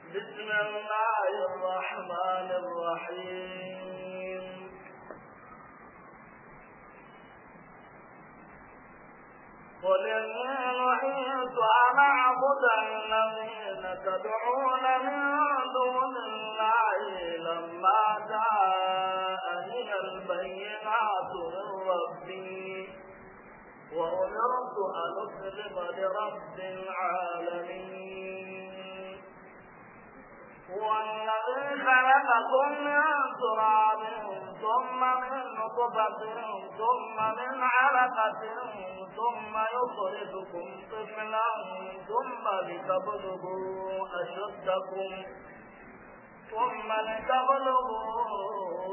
بسم الله الرحمن الرحيم قل إني نهيت أن أعبد الذين تدعون من دون الله لما جاءني البينات من ربي وأمرت أن أسلم لرب العالمين هو الذي خلقكم من تراب ثم من نطفة ثم من علقة ثم يخرجكم طفلا ثم لتبلغوا أشدكم ثم لتبلغوا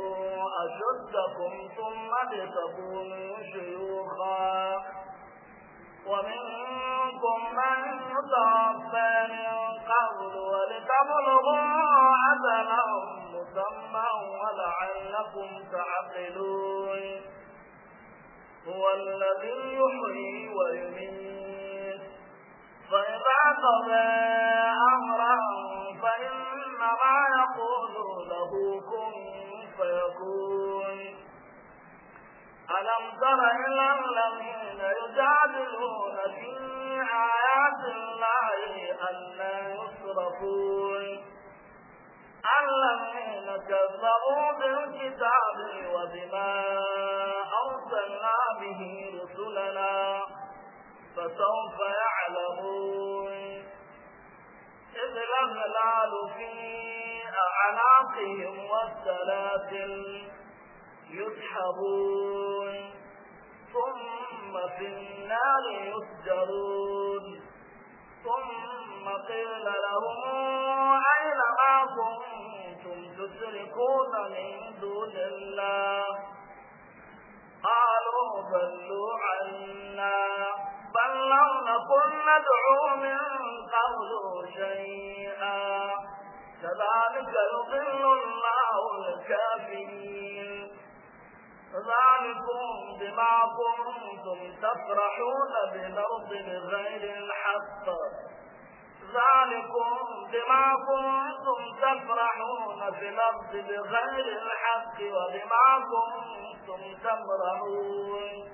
أشدكم ثم لتكونوا شيوخا ومنكم من يتوفى من قبل ولتبلغوا أجلا مسمى ولعلكم تعقلون هو الذي يحيي ويميت فإذا قضى أمرا فإنما يقول له كن فيكون ألم تر إلى الذين يجادلون في آيات الله ألا يصرفون الذين كذبوا بالكتاب وبما أرسلنا به رسلنا فسوف يعلمون إذ الأغلال في أعناقهم والسلاسل يسحبون ثم في النار يسجرون ثم قيل لهم أين ما كنتم تشركون من دون الله قالوا ضلوا عنا بل لم نكن ندعو من قبل شيئا كذلك يضل الله الكافرين ذلكم بما كنتم تفرحون بالأرض بغير الحق ذلكم بما كنتم تفرحون في الأرض بغير الحق وبما كنتم تمرحون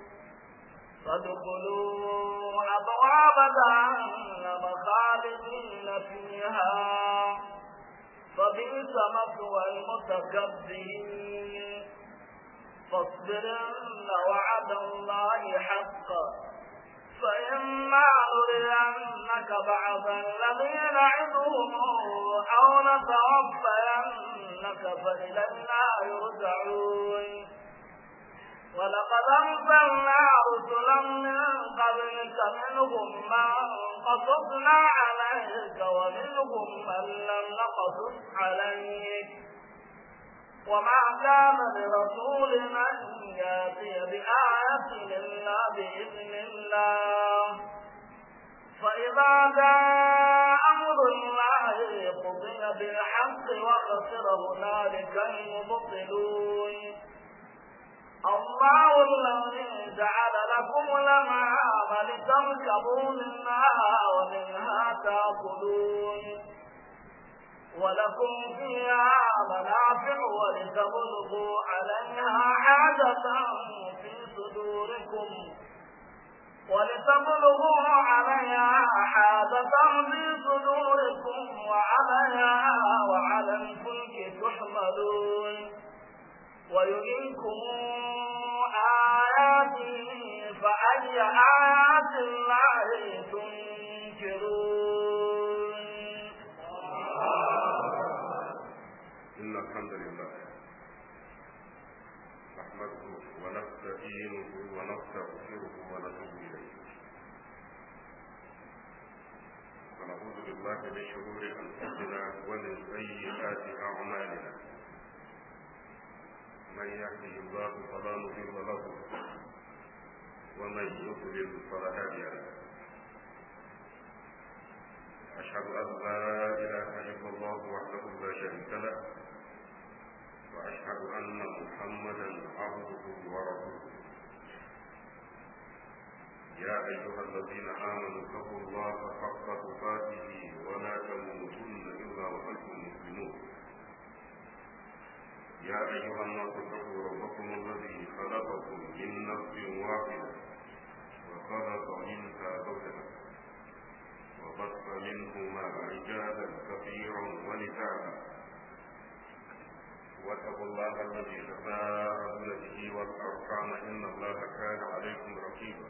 فادخلوا أبواب جهنم خالدين فيها فبئس مثوى المتكبرين فاصبرن وعد الله حقا فإما نرينك بعض الذي نعدهم أو نتوفينك فإلينا يرجعون ولقد أرسلنا رسلا من قبلك منهم من قصصنا عليك ومنهم من لم نقصص عليك وما كان لرسول أن يأتي بآية إلا بإذن الله فإذا جاء أمر الله قضي بالحق وخسر هنالك المبطلون الله الذي جعل لكم الأنعام لتركبوا منها ومنها تأكلون ولكم فيها منافع ولتبلغوا عليها حاجة في صدوركم ولتبلغوا عليها حاجة في صدوركم وعليها وعلى الفلك تحملون ويريكم آياته فأي آيات الله تنكرون إن الحمد لله نحمده ونستعينه ونستغفره ونتوب إليه ونعوذ بالله من شرور أنفسنا ومن سيئات أعمالنا من يهده الله فلا مضل له ومن يضلل فلا هادي له أشهد أن لا إله إلا الله وحده لا شريك له وأشهد أن محمدا عبده ورسوله يا أيها الذين آمنوا اتقوا الله حق تقاته ولا تموتن إلا وأنتم يا أيها الناس اتقوا ربكم الذي خلقكم من نفس واحدة وخلق منها زوجها وبث منهما رجالا كثيرا ونساء واتقوا الله الذي تساءلون به والأرحام إن الله كان عليكم رقيبا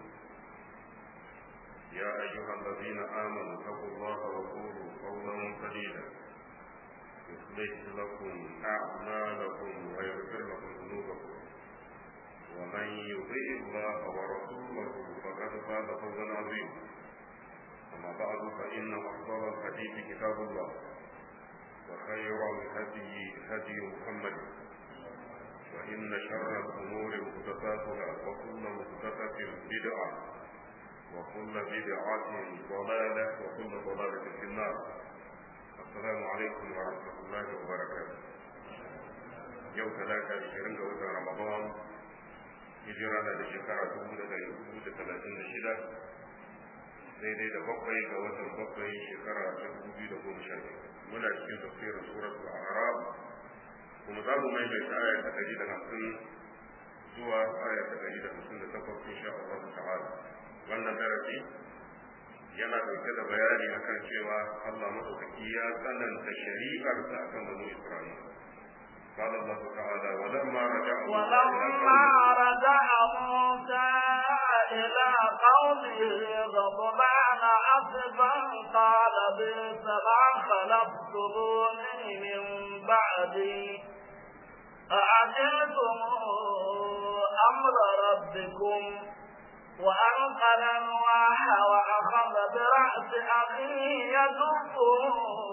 يا أيها الذين آمنوا اتقوا الله وقولوا قولا سديدا يصلح لكم أعمالكم ويغفر لكم ذنوبكم ومن يطيع الله ورسوله فقد فاز فوزا عظيما أما بعد فإن أفضل الحديث كتاب الله وخير الهدي هدي محمد وإن شر الأمور محدثاتها وكل محدثة بدعة وكل بدعة ضلالة وكل ضلالة في النار السلام عليكم ورحمة الله وبركاته يوم ثلاثة عشرين وتر رمضان hijira na da shekara dubu da dari hudu da talatin da shida daidai da bakwai ga watan bakwai shekara ta dubu biyu da goma sha muna cikin tafsirin suratul a'raf kuma za mu maimaita aya ta dari da hamsin zuwa aya ta dari da hamsin da takwas insha Allah ta'ala wannan darasi yana dauke da bayani akan cewa Allah madaukaki ya tsananta shari'ar sa akan banu Isra'ila قال الله تعالى ولما رجع ولما رجع موسى إلى قومه غضبان أسفا قال بئس ما خلقتموني من بعدي أعجلتم أمر ربكم وألقى الألواح وأخذ برأس أخيه يدفه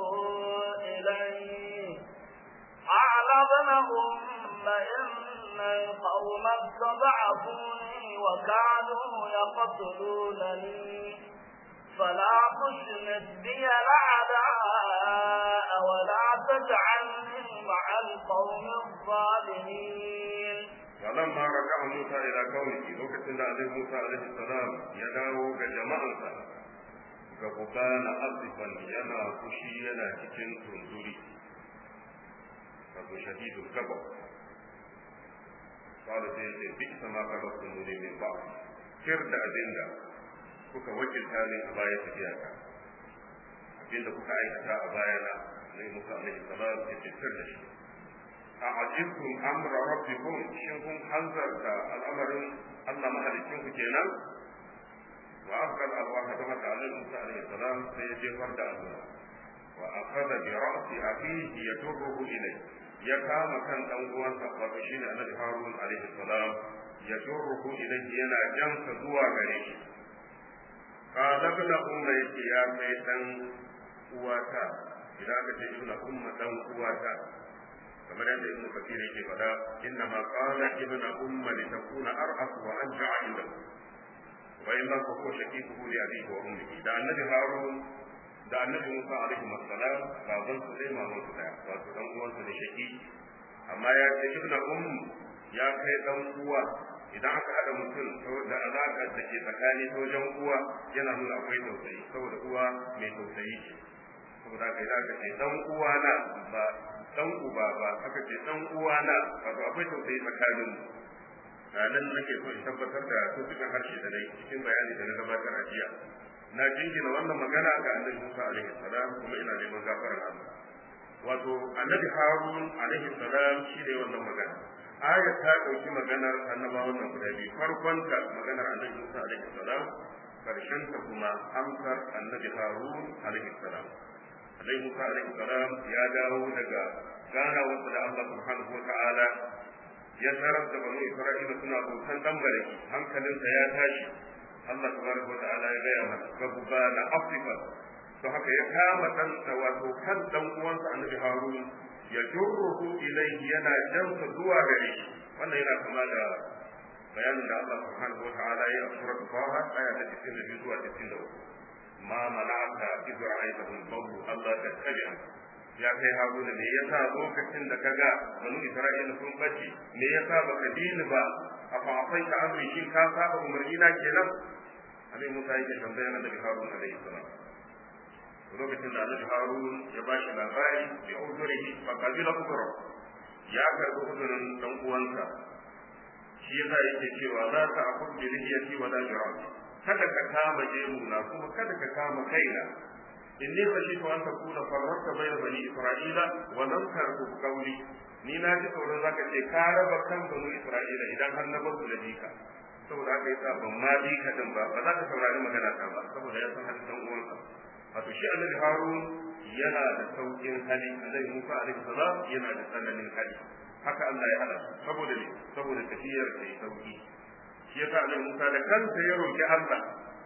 إليه قال ابن أم إن القوم استضعفوني وكانوا يقتلونني فلا تشمت بي الأعداء ولا تجعلني مع القوم الظالمين ولما رجع موسى إلى قومه لوكتنا عليه موسى عليه السلام يداو كجماعة كبكان أصفا ينا فشي ينا cikin tunduri wato shadidul gabab qala sai yace bi sama ka rasu ne min ba kir da abinda kuka wakilta ne a baya tafiya ka abinda kuka aikata a baya na ne musa alaihi salam ya ce kir da shi a ajibtum amra rabbikum shin kun hanzarta al'amarin Allah mahalicin ku kenan wa afkal alwaha da mata alaihi musa alaihi salam sai ya jefar da Allah wa akhadha bi ra'si akhihi yajruhu ilayhi ya kama kan dan uwansa wato shine annabi harun alaihi salam ya jurruhu ilayhi yana jansa zuwa gare shi qala ibn umma yake ya kai dan uwata idan aka ce ibn umma dan uwata kamar yadda ibn kathir yake faɗa inna ma qala ibn umma li takuna arhaq wa anja'a indahu wa illa fa huwa shaqiquhu li abihi wa ummihi da annabi harun da annabi Musa alaihi wassalam baban su dai maman su daya wato dan uwan su ne shaki amma ya ce ibnu um ya kai dan uwa idan aka hada mutum da alaka da ke tsakani ta wajen uwa yana nuna akwai tausayi saboda uwa mai tausayi ce saboda kai da aka ce dan uwa na ba dan uba ba aka ce dan uwa na wato akwai tausayi tsakanin mu nan nake so in tabbatar da tutukan harshe da nayi cikin bayani da na gabatar a jiya na jingina wannan magana ga annabi Musa alaihi salam kuma ina neman gafarar Allah wato annabi Harun alaihi salam shi ne wannan magana ayat ta dauki maganar annabawan nan guda biyu farkon ta maganar annabi Musa alaihi salam karshen ta kuma amsar annabi Harun alaihi salam annabi Musa alaihi salam ya dawo daga gana wasu da Allah subhanahu wa ta'ala ya tarar da banu Isra'ila suna bautan dan baraki hankalinsa ya tashi Allah tabaraka wata'ala ya gaya masa gabuba na Afrika to haka ya kama dan wato kan dan uwansa Annabi Harun ya jurruhu ilayhi yana jansa zuwa gare shi wannan yana kama da bayanin da Allah subhanahu wata'ala ya a suratul Taha aya ta 92 zuwa 93 ma mana'aka idh ra'aytahum qawlu Allah tattabi'a ya kai haruna me yasa lokacin da kaga banu isra'ila sun bace me yasa baka dini ba a fa'afai ka amri shin ka saba umarni na kenan annabi Musa yake tambayar annabi Harun alaihi salam lokacin da annabi Harun ya ba shi labari bi uzurihi fa qabila uzra ya karbi uzurin dan uwansa shi yasa yake cewa za ka akun bi lihiyati wa la jirabi kada ka kama jemuna kuma kada ka kama kaina inni khashitu an takuna farrata bayna bani isra'ila wa lam tarku qawli ni na ji tsoron zaka ce ka raba kan bani isra'ila idan har na bar su da dika saboda haka yasa ban ma bi ka din ba ba za ka saurari magana ta ba saboda ya san halin dan uwansa wato shi annabi harun yana da saukin hali annabi musa alaihi salam yana da tsananin hali haka Allah ya hada saboda ne saboda tafiyar da ya sauki shi yasa annabi musa da kansa ya roki Allah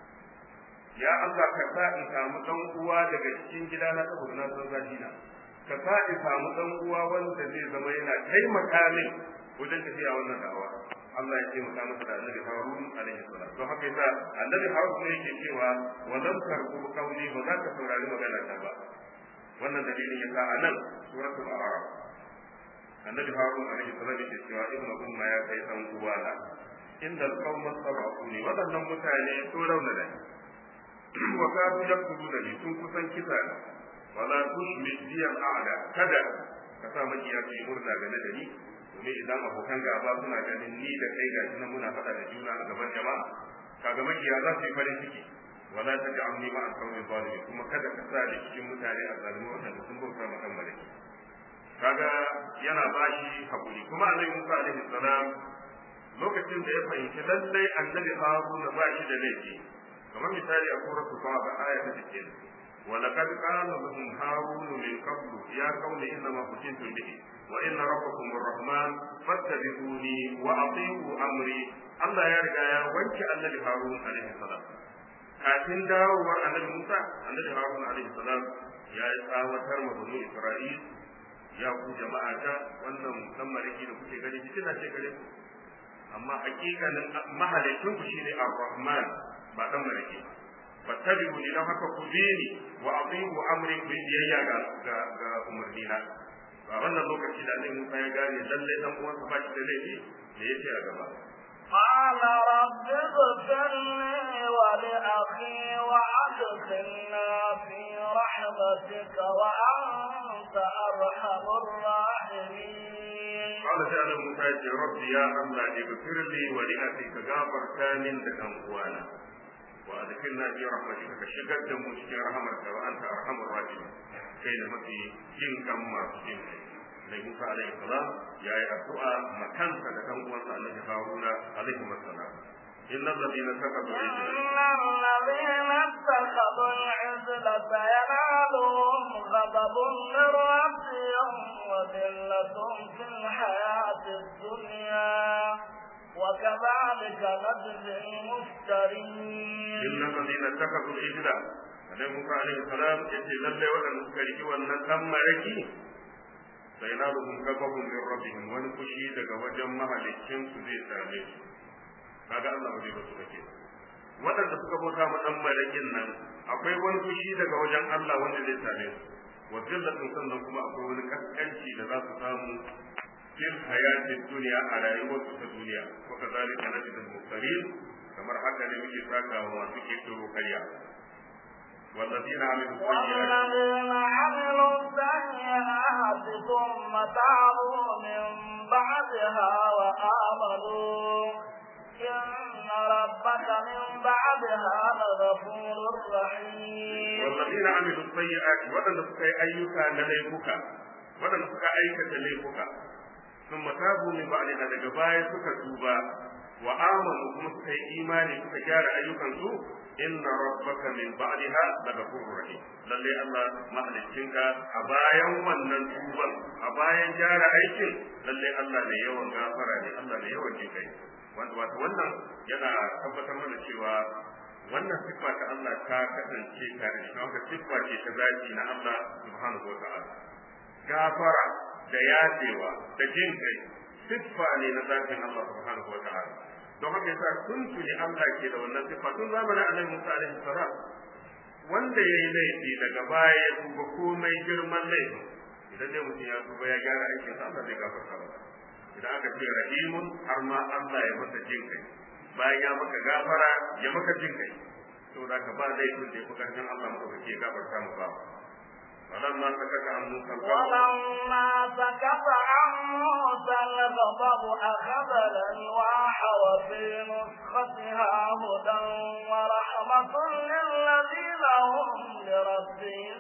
ya Allah ka sa in samu dan uwa daga cikin gidana saboda na san zafi na ka sa in samu dan uwa wanda zai zama yana taimaka min wajen tafiya wannan da'awa Allah ya taimaka masa da annabi Harun alaihi salam don haka yasa annabi Harun ne yake cewa wa lam tarku qawli ba za ka saurari magana ta ba wannan dalilin yasa a nan suratul a'raf annabi Harun alaihi salam yake cewa ibnu umma ya kai dan uwana inda alqawma sabaquni wadannan mutane sun raunana wa kadu yaqtuluna ni sun kusan kisa wala tushmit bi al-a'la kada ka sa makiya su yi murna game da ni domin idan abokan gaba suna ganin ni da kai gashi nan muna faɗa da juna a gaban jama'a kaga makiya za su yi farin ciki wala ta ji amni ma alƙawmi zalimi kuma kada ka sa da cikin mutane a zalimi waɗanda sun bauta ma kan malaki kaga yana bashi hakuri kuma annabi Musa alaihi salam lokacin da ya fahimci lallai annabi Haruna ba shi da laifi kamar misali a suratul Taha aya ta 60 ولقد قال لهم هارون من قبل يا قوم انما فتنتم به وان ربكم الرحمن فاتبعوني واطيعوا امري الله يا رجا يا وانك النبي هارون عليه السلام kafin dawowar annabi Musa annabi Harun alaihi salam ya yi tsawatar ma banu Isra'il ya ku jama'a ta wannan dan mariki da kuke gani fitina ce gare ku amma hakikanin mahalicin ku shine Ar-Rahman ba dan mariki ba fattabi'u ni don haka ku bi ni wa ati'u amri ku biyayya ga ga ga umarnina a wannan lokaci da Annabi Musa ya gane lalle dan uwansa ba shi da laifi da yace a gaba قال رب اغفر لي ولأخي وأدخلنا في رحمتك وأنت أرحم الراحمين قال تعالى موسى يا رب يا الله اغفر لي ولأخي كغافر كامل دكان وانا وادخلنا في رحمتك كشغل دمو cikin rahamarka wa anta arhamur rahimin kai da mafi jin kan masu jin kai da Musa alaihi salam ya yi addu'a makansa da kan uwansa Annabi Haruna alaihi salam إن الذين اتخذوا إن الذين اتخذوا العزل سينالهم غضب من ربهم وذلة في الحياة الدنيا وكذلك نجزي المفترين إن الذين اتخذوا العجل Annabi Musa alaihi salam ya ce lallai waɗanda suka riki wannan ɗan maraki sai na ruhun gabahun min rabbihim wani fushi daga wajen mahaliccin su zai same su kaga Allah ba zai ba su kake waɗanda suka bauta ma ɗan marakin nan akwai wani fushi daga wajen Allah wanda zai same su wa zillatin sannan kuma akwai wani kaskanci da za su samu fil hayatin duniya a rayuwarsu ta duniya wa kazalika najidul muftarin kamar haka ne muke saka wa masu kirkiro karya والذين عملوا السيئات والذين عملوا السيئات ثم تابوا من بعدها وآمنوا إن ربك من بعدها لغفور رحيم والذين عملوا السيئات ودن سكاي أيوكا لليفك ودن سكاي أيكا لليفك ثم تابوا من بعدها daga baya suka tuba wa amanu kuma suka yi imani suka gyara ayyukansu inna rabbaka min ba'daha laghafurur rahim lalle Allah mahaliccinka a bayan wannan tuban a bayan gyara aikin lalle Allah ne yawan gafara ne Allah ne yawan jinkai wanda wato wannan yana tabbatar mana cewa wannan siffa ta Allah ta kasance tare da shi siffa ce ta zaki na Allah subhanahu wa ta'ala gafara da yafewa da jin kai siffa ne na zakin Allah subhanahu wa ta'ala don haka yasa tun tuni Allah ke da wannan siffa tun zamanin Annabi Musa alaihi salam wanda ya yi laifi daga baya ya tuba komai girman laifi idan dai mutum ya tuba ya gyara aikin sa Allah zai gafarta masa idan aka ce rahimun har ma Allah ya masa jin kai bayan ya maka gafara ya maka jin kai saboda ka ba laifin da ya fi karfin Allah maka ya gafarta mu ba فلما سكت عن عن موسى الغضب ولما سكت عن موسى الغضب أخذ الألواح وفي نسختها هدى ورحمة للذين هم لربهم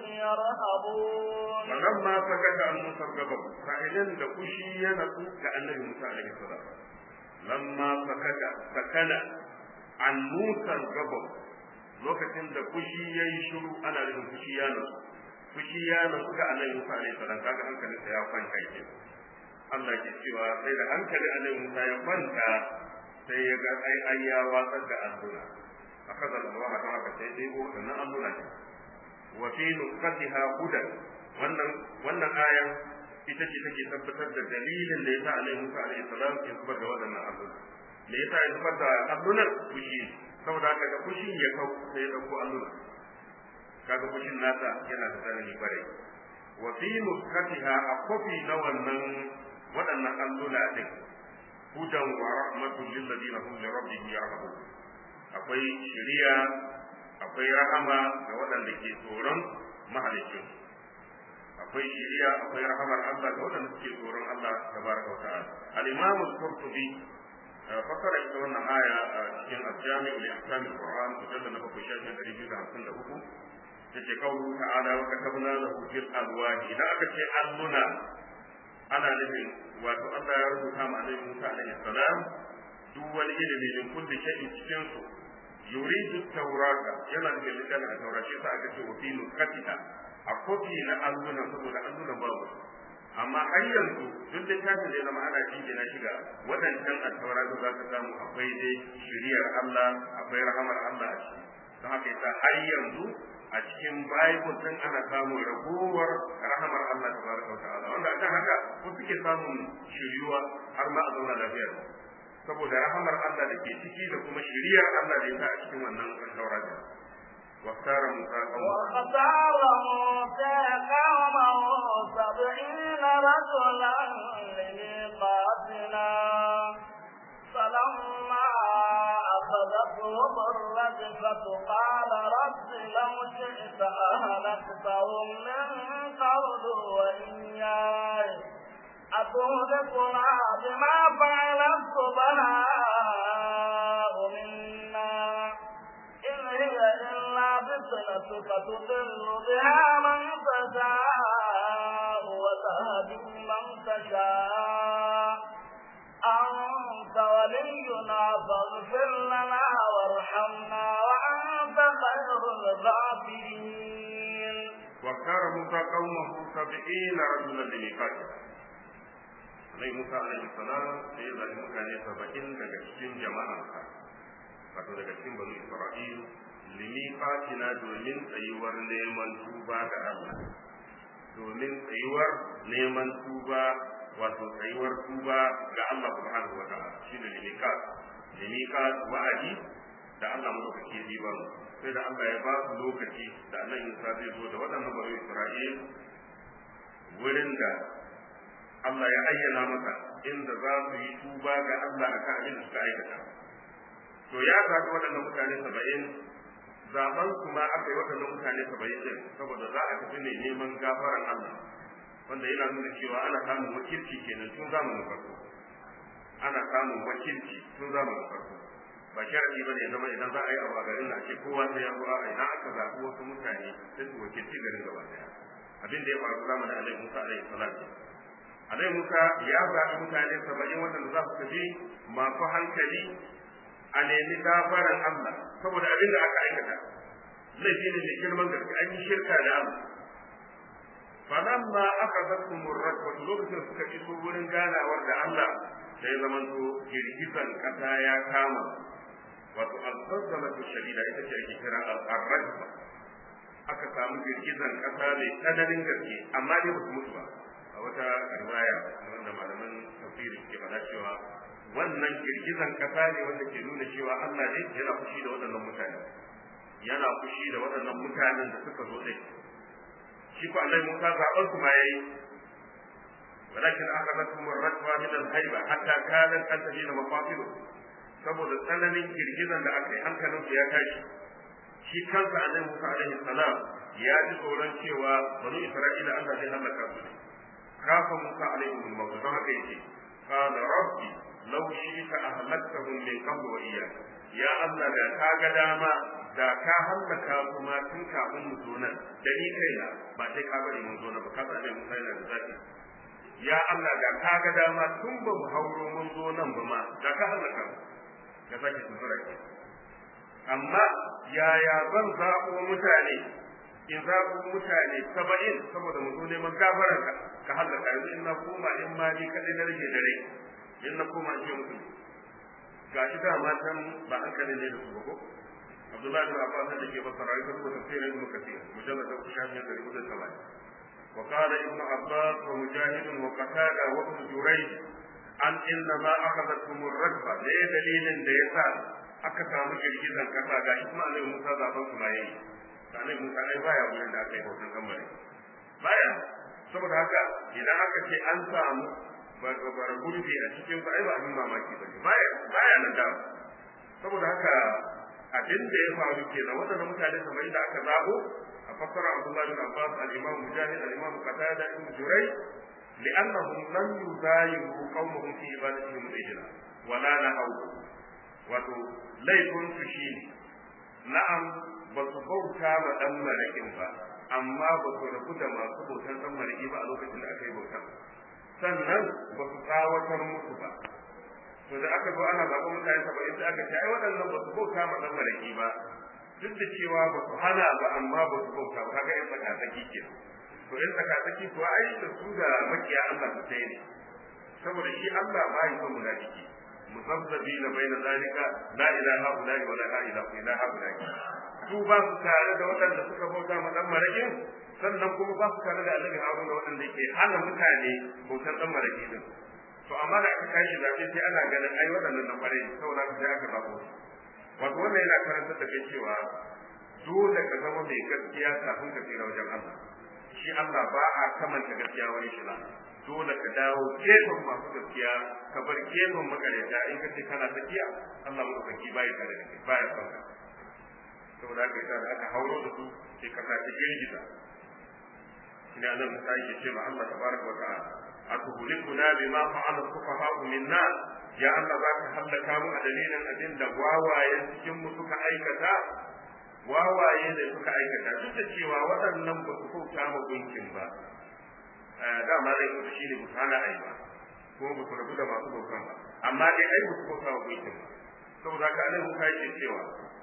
يرهبون فلما سكت عن موسى الغضب فإذن دكشي ينسو كأنه موسى عليه السلام لما سكت سكن عن موسى الغضب lokacin da fushi ya yi shiru ana nufin fushi ya nasu fushi ya nasu ga annabi Musa alaihi salam kaga hankalinsa ya kwanta ke Allah ke cewa sai da hankali annabi Musa ya kwanta sai ya ga ai ai ya watsar da allura akaza Allah ta haka sai dai ko wannan allura ne wa fi nuqatiha hudan wannan wannan aya ita ce take tabbatar da dalilin da yasa annabi Musa alaihi salam ya zubar da waɗannan allura me yasa ya zubar da alluran fushi saboda haka da fushin ya kau sai ya dauko allura kaga fushin nasa yana da tsanani bare wa fi nuskatiha a kofi na wannan waɗannan allura din hudan wa rahmatul lil ladina hum li rabbihim yarhabun akwai shiriya akwai rahama ga waɗanda ke tsoron mahalicin akwai shiriya akwai rahamar Allah ga waɗanda suke tsoron Allah tabaraka wa ta'ala al-imam al-qurtubi fasara ita wannan aya a cikin al-jami' li ahkam al-Qur'an mujallad na bakwai shafi ɗari biyu da hamsin da uku yace qawlu ta'ala wa katabna lahu fil alwah idan aka ce alluna ana nufin wato Allah ya rubuta ma Annabi Musa alaihi salam duk wani ilimi min kulli shay'in cikin su yuridu tawrata yana da littafin a taurace sa aka ce wa fi nuskatiha a kofi na alluna saboda allunan babu amma har yanzu duk littafin da ya zama ana jingina shi ga waɗancan alkawara da za ka samu akwai dai shiriyar Allah akwai rahamar Allah a ciki don haka yasa har yanzu a cikin Bible din ana samun ragowar rahamar Allah tabaraka wa ta'ala wanda akan haka ko suke samun shiriyuwa har ma a zauna lafiya saboda rahamar Allah da ke ciki da kuma shiriyar Allah da yasa a cikin wannan alkawara din واختار موسى قومه واختار موسى قومه سبعين رجلا لميقاتنا فلما أخذتهم الرجفة قال رب لو شئت أهلكتهم من قبل وإياي أتهلكنا بما فعل السفهاء منا إن هي إلا فتنتك تضل بها من تشاء وتهدي من تشاء أنت ولينا فاغفر لنا وارحمنا وأنت خير الغافرين واختار موسى قومه سبعين رجلا لميقاتنا Annabi Musa alaihi salam sai ya zaɓi mutane saba'in daga cikin jama'arsa wato daga cikin banu Isra'il limiqatina domin tsayuwar neman tuba ga Allah domin tsayuwar neman tuba wato tsayuwar tuba ga Allah subhanahu wa ta'ala shine limiqat limiqat wa'adi da Allah madaukake ya ba mu sai da Allah ya ba su lokaci da Annabi Musa zai zo da waɗannan banu Isra'il wurin da Allah ya ayyana masa inda za su yi tuba ga Allah akan abin da suka aikata to ya zaɓi waɗannan mutane saba'in zaɓen su ma aka yi waɗannan mutane saba'in ɗin saboda za a tafi ne neman gafaran Allah wanda yana nuna cewa ana samun wakilci kenan tun zamanin farko ana samun wakilci tun zamanin farko ba sharadi ba ne zama idan za a yi abu a garin na ce kowa sai ya zo a idan aka zaɓi wasu mutane sai su wakilci garin gaba ɗaya abin da ya faru zamanin alaihi musa alaihi salam alaihi musa ya zaɓi mutane saba'in waɗanda za su tafi masu hankali a nemi gafaran Allah saboda abin da aka aikata laifi ne mai girman gaske an yi shirka da Allah falamma aka zartu murrat wato lokacin suka iso wurin ganawar da Allah sai zamanto girgizan kasa ya kama wato al-zalzalatu shadida ita ce ake kira al-rajfa aka samu girgizan kasa mai tsananin gaske amma dai ba su mutu ba a wata riwaya wanda malaman tafsiri ke faɗa cewa wannan girgizan kasa ne wanda ke nuna cewa Allah ne yana fushi da waɗannan mutane yana fushi da waɗannan mutanen da suka zo dai shi ko Allah Musa zaɓar su ma yayi walakin akhadathum ar-rajwa min al-hayba hatta kanat tantahi mafafilu saboda tsananin girgizan da aka yi hankalin su ya tashi shi kansa annabi Musa alaihi salam ya ji tsoron cewa bani Isra'ila Allah zai halaka su kafa Musa alaihi wa don haka yake qala rabbi law shi'ta ahlaktahum min qabl wa iyyak ya Allah da ka ga dama da ka hallaka su ma tun kafin mu zo nan da ni kaina ba sai ka bari mun zo nan ba ka sa Musa yana da zaki ya Allah da ka ga dama tun ba mu hauro mun zo nan ba ma da ka hallaka mu ka sake tuntura ke amma yaya zan zaɓo mutane in zaɓo mutane saba'in saboda mu zo neman gafaran ka ka hallaka yanzu in na koma in ma ni kaɗai na rage dare in na koma in ce musu ga shi da matan ba hankali ne da su ba ko Abdullahi bin Abbas da ke fassara ya rubuta tafsirin Ibn Kathir mujallad da shafi da rubuta saba'in وقال ابن عباس ومجاهد وقتادة وابن جريج an inna ma akhadathum ar-rajfa da ya dalilin da yasa aka samu girgizan kasa ga shi kuma Annabi Musa zaban su baye Annabi Musa ai baya gurin da aka yi hoton kamare baya saboda haka idan aka ce an samu bar gurbi a cikin ku ai ba abin mamaki bane baya baya nan da saboda haka abin da ya faru kenan wadannan mutane kamar da aka zabo a fassara Abdullah bin Abbas al-Imam Mujahid al-Imam Qatada ibn Jurayj لأنهم لم يزايروا قومهم في عبادتهم الإجلة ولا نهوا wato laifin su shi na'am ba su bauta ma dan malakin ba amma ba su rabu da masu bautan dan malaki ba a lokacin da aka yi bautan sannan ba su tsawatar musu ba to da aka zo ana zaɓa mutane saba'in da aka ce ai waɗannan ba su bauta ma dan malaki ba duk da cewa ba su hana ba amma ba su bauta ba kaga yan tsakatsaki kenan to in tsakatsaki kuwa ai da su da makiya Allah su sai ne saboda shi Allah ba yi son munafiki musabbabi na bai na zalika la ilaha illa wa la ilaha illa illa su ba su tare da waɗanda suka bauta ma dan marakin sannan kuma ba su tare da Annabi Harun da waɗanda yake hana mutane bautar dan maraki din to amma da aka kashi zabe sai ana ganin ai waɗannan nan bare saboda sai aka zabo wato wannan yana karantar da kai cewa dole ka zama mai gaskiya kafin ka tsira wajen Allah shi Allah ba a kamanta gaskiya wani shi ba dole ka dawo gefen masu gaskiya ka bar gefen makareta in ka ce kana tsakiya Allah madaukaki bai ka da kai baya son ka saboda haka yasa da aka hauro da su sai ka ta girgiza ina nan Musa yake ce ma Allah tabaraka wa ta'ala atuhlikuna bima fa'ala sufaha'u minna ya Allah za ka hallaka mu a dalilin abin da wawayen cikin mu suka aikata wawaye da suka aikata duk da cewa waɗannan ba su kauta ma gunkin ba dama dai kuma shi ne musu hana ai ba ko ba su rabu da masu bautan ba amma dai ai ba su kauta ma gunkin ba saboda ka nan muka yake cewa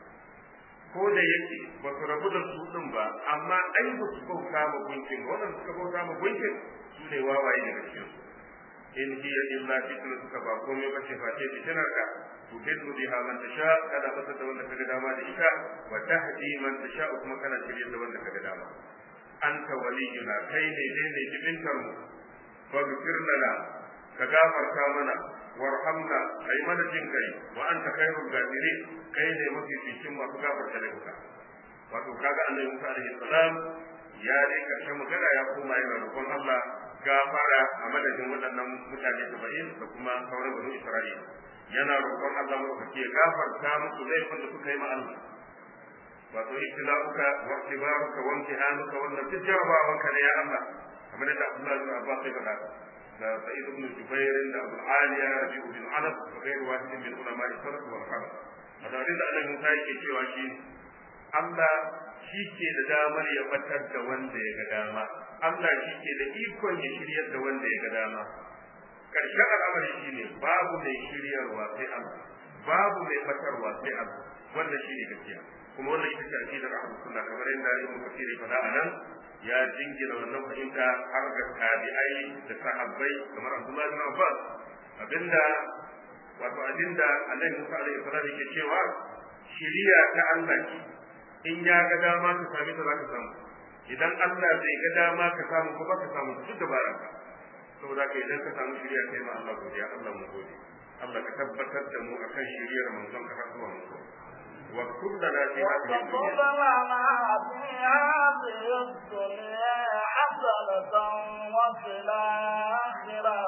ko da yake ba su rabu da su din ba amma ai ba su bauta ma gunkin ba waɗanda suka bauta ma gunkin su ne wawaye daga cikin su in hiya illa fitna suka ba komai ba ce face fitinar ka tudillu biha man tasha kada fata da wanda kaga dama da ita wa tahdi man tasha kuma kana shirye da wanda kaga dama anta waliyuna kai ne dai ne jibintar mu faghfir lana ka gafarta mana warhamna kai mana jin kai wa anta khairul ghafirin kai ne mafi cikin masu gafarta laifuka wato kaga annabi Musa alaihi salam ya dai karshen magana ya koma yana roƙon Allah gafara a madadin waɗannan mutane saba'in da kuma sauran banu Isra'ila yana roƙon Allah madaukaki ya gafarta musu laifin da suka yi ma Allah wato ibtila'uka wa ikhtibaruka wa imtihanuka wannan duk jarabawanka ne ya Allah kamar da Abdullah bin Abbas ya faɗa da Sa'id ibn Jubair da Abu Aliya Rabi'u bin Anas da ghairu wahidin min ulama salaf wal khalaf da abin da Allah Musa yake cewa shi Allah shi ke da damar ya batar da wanda ya ga dama Allah shi ke da ikon ya shiryar da wanda ya ga dama karshen al'amari shi ne babu mai shiryarwa sai Allah babu mai batarwa sai Allah wannan shi ne gaskiya kuma wannan ita ce aqidar ahlus sunna kamar yadda Ibn Kathir ya faɗa anan ya jingina wannan fahimta har ga tabi'ai da sahabbai kamar Abdullah bin Abbas abinda wato abinda Annabi Musa alaihi salam yake cewa shiriya ta Allah ce in ya ga dama ka sami ta zaka samu idan Allah zai ga dama ka samu ko baka samu duk dabaran ka saboda ka idan ka samu shiriya kai ma Allah godiya Allah mu gode Allah ka tabbatar da mu akan shiriyar manzon ka har zuwa mu واكتب لنا في هذه واكتب لنا في هذه الدنيا حسنة وفي الآخرة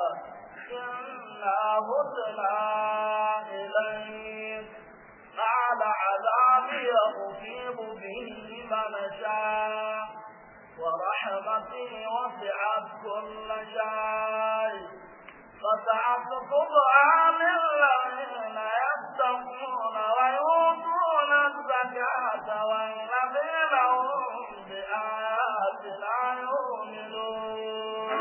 إنا هدنا إليك قال عذابي أصيب به من شاء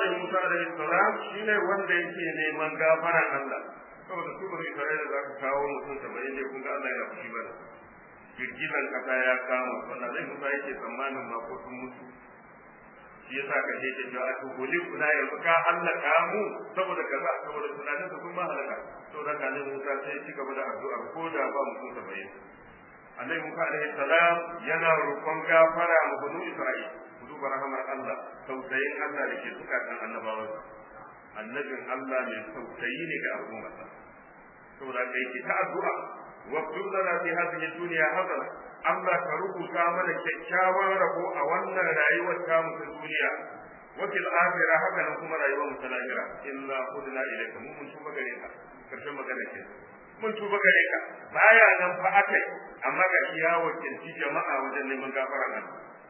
Annabi Musa alaihi salam shine wanda yake neman gafaran Allah saboda su bari Isra'ila za ka kawo mutum saba'in ne kun ga Allah yana fushi bane girgizan kasa ya kama wannan zai Musa yake tsammanin ma ko sun mutu shi yasa ka ce ke cewa to goli kuna yanzu ka hallaka mu saboda kaza saboda tunanin su sun ma halaka saboda ka ne Musa sai ci gaba da addu'a ko da ba mutum saba'in Annabi Musa alaihi salam yana roƙon gafara ma banu Isra'ila ku duba rahamar Allah tausayin Allah da ke zukatan annabawan annabin Allah mai tausayi ne ga al'ummarsa saboda kai ki ta addu'a wa lana fi hadhihi dunya hasana Allah ka rubuta mana kyakkyawan rabo a wannan rayuwar ta mu ta duniya wa fil akhirah haka nan kuma rayuwar mu ta lahira illa hudna ilayka mun mun tuba gare ka karshen magana ke mun tuba gare ka baya nan fa akai amma ga iya wakilci jama'a wajen neman gafara nan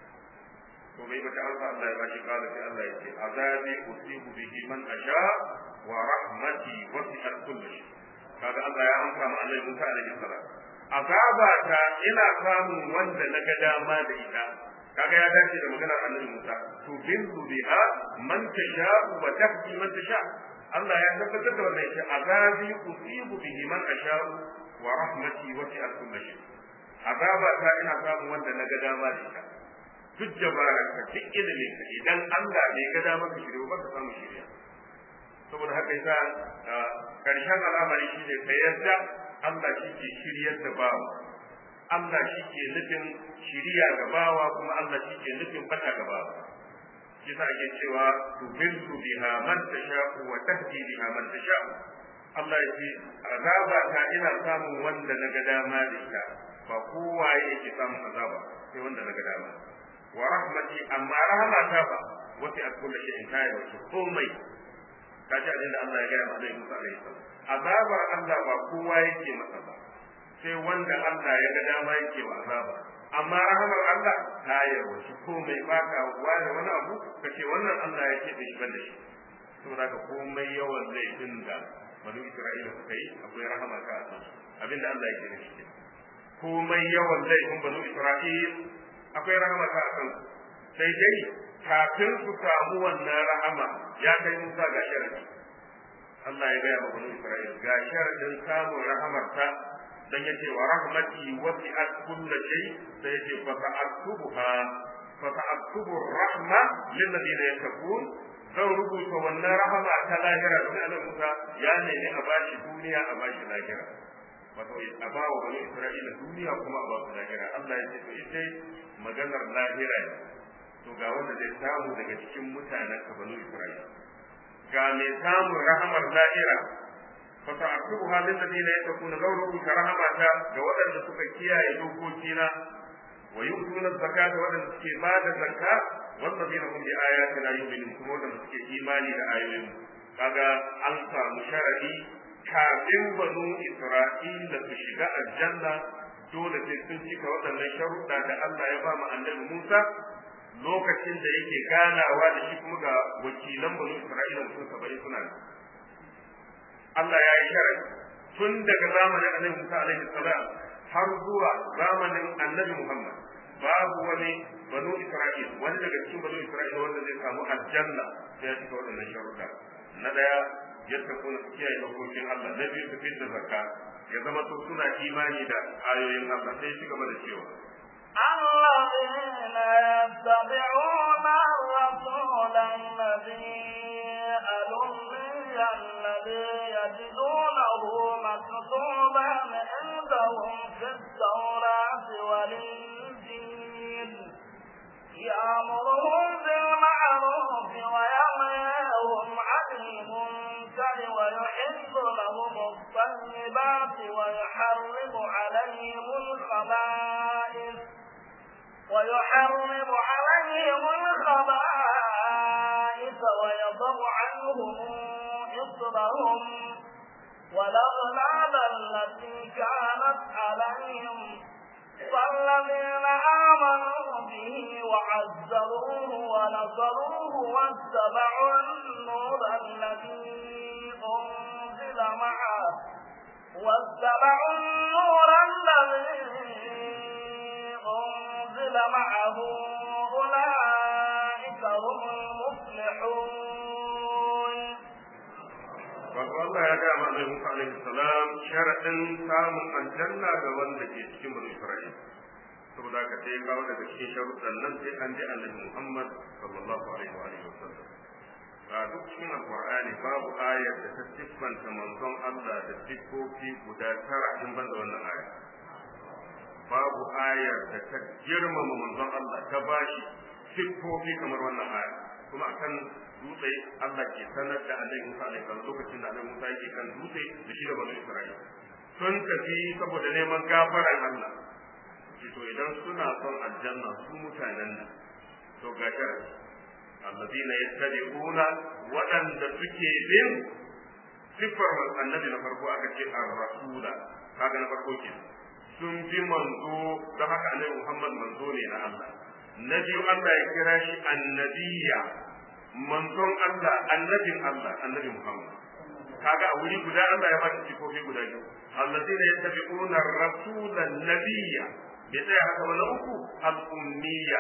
to bai bata alfa Allah ya bashi kala sai Allah ya ce azabi usibu bihi man asha wa rahmati wasi'at kulli shay kaga Allah ya amsa ma Allah Musa alaihi salam azaba ta ina samun wanda na ga dama da ita kaga ya dace da maganar Annabi Musa to bintu biha man tasha wa tahdi man tasha Allah ya tabbatar da wannan shi azabi usibu bihi man asha wa rahmati wasi'at kulli shay azaba ta ina samun wanda na ga dama da ita duk jabarar ka duk ilimin ka idan Allah ne ga dama ka shirya ba ka samu shirya saboda haka yasa karshen al'amari shine ka yarda Allah shi ke shiryar da bawa Allah shi ke nufin shiriya ga bawa kuma Allah shi ke nufin bata ga bawa shi sa ake cewa tubiltu biha man tasha'u wa tahdi biha man tasha'u Allah ya ce azaba ta ina samun wanda na ga dama da ita ba kowa yake samun azaba sai wanda na ga dama wa rahmati amma rahmata ba wata a kullu shay'in kai wato komai kaji abin da Allah ya gaya ma Annabi Musa alaihi salam azabar Allah ba kowa yake masa ba sai wanda Allah ya ga dama yake wa azaba amma rahamar Allah ta yarwaci komai ba ka ware wani abu ka ce wannan Allah ya ce da shi banda shi saboda ka komai yawan laifin da banu Isra'ila suka yi akwai rahama ka a kansu abinda Allah ya gina shi komai yawan laifin banu Isra'ila akwai rahama ka a kansu sai dai kafin su samu wannan rahama ya kai Musa ga sharadi Allah ya gaya wa banu Isra'ila ga sharadin samun rahamar ta dan yace wa rahmati wasi'at kulli shay sai yace fa ta'tubuha fa ta'tubu rahma lil ladina yattaqun zan rubuta wannan rahama ta lahira da Allah Musa ya nemi a bashi duniya a bashi lahira wato a ba wa bani Isra'ila duniya kuma a ba su lahira Allah ya ce to ita maganar lahira ne to ga wanda zai samu daga cikin mutanen ka bani Isra'ila ga mai samun rahamar lahira fa ta'tubu halin ladina yattaquna law rubuta rahamata ga waɗanda suka kiyaye dokokina wa yu'tuna zakata waɗanda suke ba da zakka والذين هم بآياتنا يؤمنون kuma wanda suke imani da ayoyin kaga an samu sharadi kafin banu Isra'ila su shiga aljanna dole sai sun cika waɗannan sharuɗa da Allah ya ba mu annabi Musa lokacin da yake ganawa da shi kuma ga wakilan banu Isra'ila mutum saba'in suna nan Allah ya yi sharadi tun daga zamanin annabi Musa alaihi salam har zuwa zamanin annabi Muhammad babu wani banu Isra'il wani daga cikin banu Isra'il wanda zai samu aljanna sai ya cika waɗannan sharuɗa na ɗaya yadda kuna su kiyaye dokokin Allah na biyu su fitar zakka ya zama to suna imani da ayoyin Allah sai ci gaba da cewa الذين يتبعون الرسول الذي الأمي الذي يجدونه مكتوبا عندهم في التوراة والإنجيل يأمرهم بالمعروف وينهاهم عن المنكر ويحل لهم الطيبات ويحرم عليهم الخبائث ويحرم عليهم الخبائث ويضع عنهم إصرهم والأغلال التي كانت عليهم فالذين آمنوا به وعزروه ونصروه واتبعوا النور الذي أنزل معه واتبعوا النور الذي أنزل معه أولئك هم المفلحون Annabi Musa alaihi salam sharadin samun aljanna ga wanda ke cikin bani Isra'ila saboda haka sai kawo daga cikin sharuɗan nan sai an ji Annabi Muhammad sallallahu alaihi wa alihi wasallam a duk cikin alqur'ani babu ayar da ta siffanta manzon Allah da siffofi guda tara in ban da wannan aya babu ayar da ta girmama manzon Allah ta bashi siffofi kamar wannan aya kuma akan dutse Allah ke sanar da Annabi Musa alaihi salam lokacin da Annabi Musa yake kan dutse da shi da bani Isra'ila sun tafi saboda neman gafaran Allah to idan suna son aljanna su mutanen nan to ga sharadi alladina yattabi'una waɗanda suke bin sifar annabi na farko aka ce ar-rasula kaga na farko ke sun bi manzo da haka annabi Muhammad manzo ne na Allah na biyu Allah ya kira shi annabiya manzon Allah annabin Allah annabi Muhammad kaga a wuri guda Allah ya bada sifofi guda biyu alladina yattabi'una ar-rasula nabiyya bai tsaya haka ba na uku al-ummiyya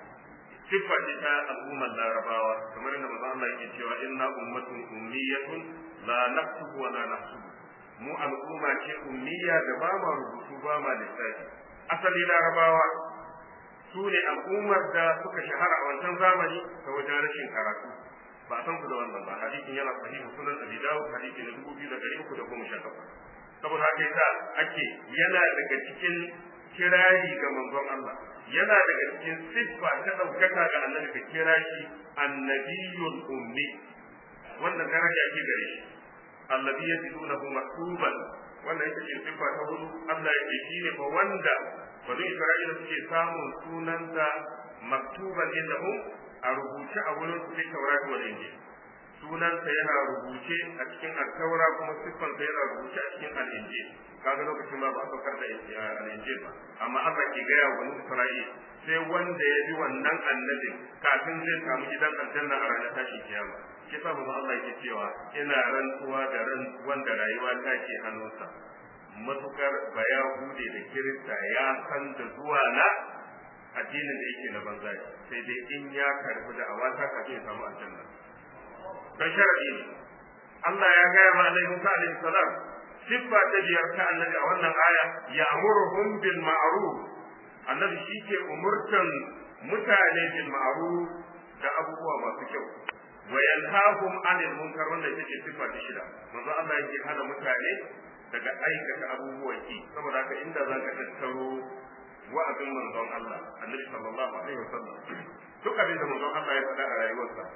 siffa ce ta al'ummar larabawa kamar yadda manzo Allah yake cewa inna ummatun ummiyatun la naktubu wa la nahsubu mu al'umma ce ummiya da ba ma rubutu ba ma lissafi asali larabawa su ne al'ummar da suka shahara a wancan zamani ta wajen rashin karatu ba san ku da wannan ba hadisin yana sahihu sunan abi dawud hadisi na dubu biyu da ɗari uku da goma sha takwas saboda haka yasa ake yana daga cikin kirari ga manzon Allah yana daga cikin siffa ta ɗaukaka ga annabi ka kira shi annabiyul ummi wannan daraja ake gare shi alladhi yajidunahu maktuban wannan ita ce siffa ta hudu Allah ya ce shine fa wanda bani Isra'ila suke samun sunansa maktuban indahum a rubuce a wurin su fi taurati wal injil sunansa yana rubuce a cikin al-taura kuma siffansa yana rubuce a cikin al-injil kaga lokacin ba ba a saukar da al-injil ba amma Allah ke gaya wa bani Isra'ila sai wanda ya bi wannan annabin kafin zai samu gidan aljanna a ranar tashin kiyama shi sa manzo Allah yake cewa ina rantsuwa da ran wanda rayuwa ta ke hannunsa matukar bayahude da kirista ya san da zuwa na addinin da yake na banza sai dai in ya karbi da awata kafin ya samu aljanna dan sharadi ne Allah ya gaya ma Annabi Musa alaihi salam siffa ta biyar ta annabi a wannan aya ya'muruhum bil ma'ruf annabi shi ke umurtan mutane bil ma'ruf da abubuwa masu kyau wa yanhahum anil munkar wannan ita ce siffa ta shida manzo Allah yake hana mutane daga aikata abubuwan ki saboda haka inda za ka tattaro wa'azin manzon Allah annabi sallallahu alaihi wasallam duk abin da manzon Allah ya faɗa a rayuwarsa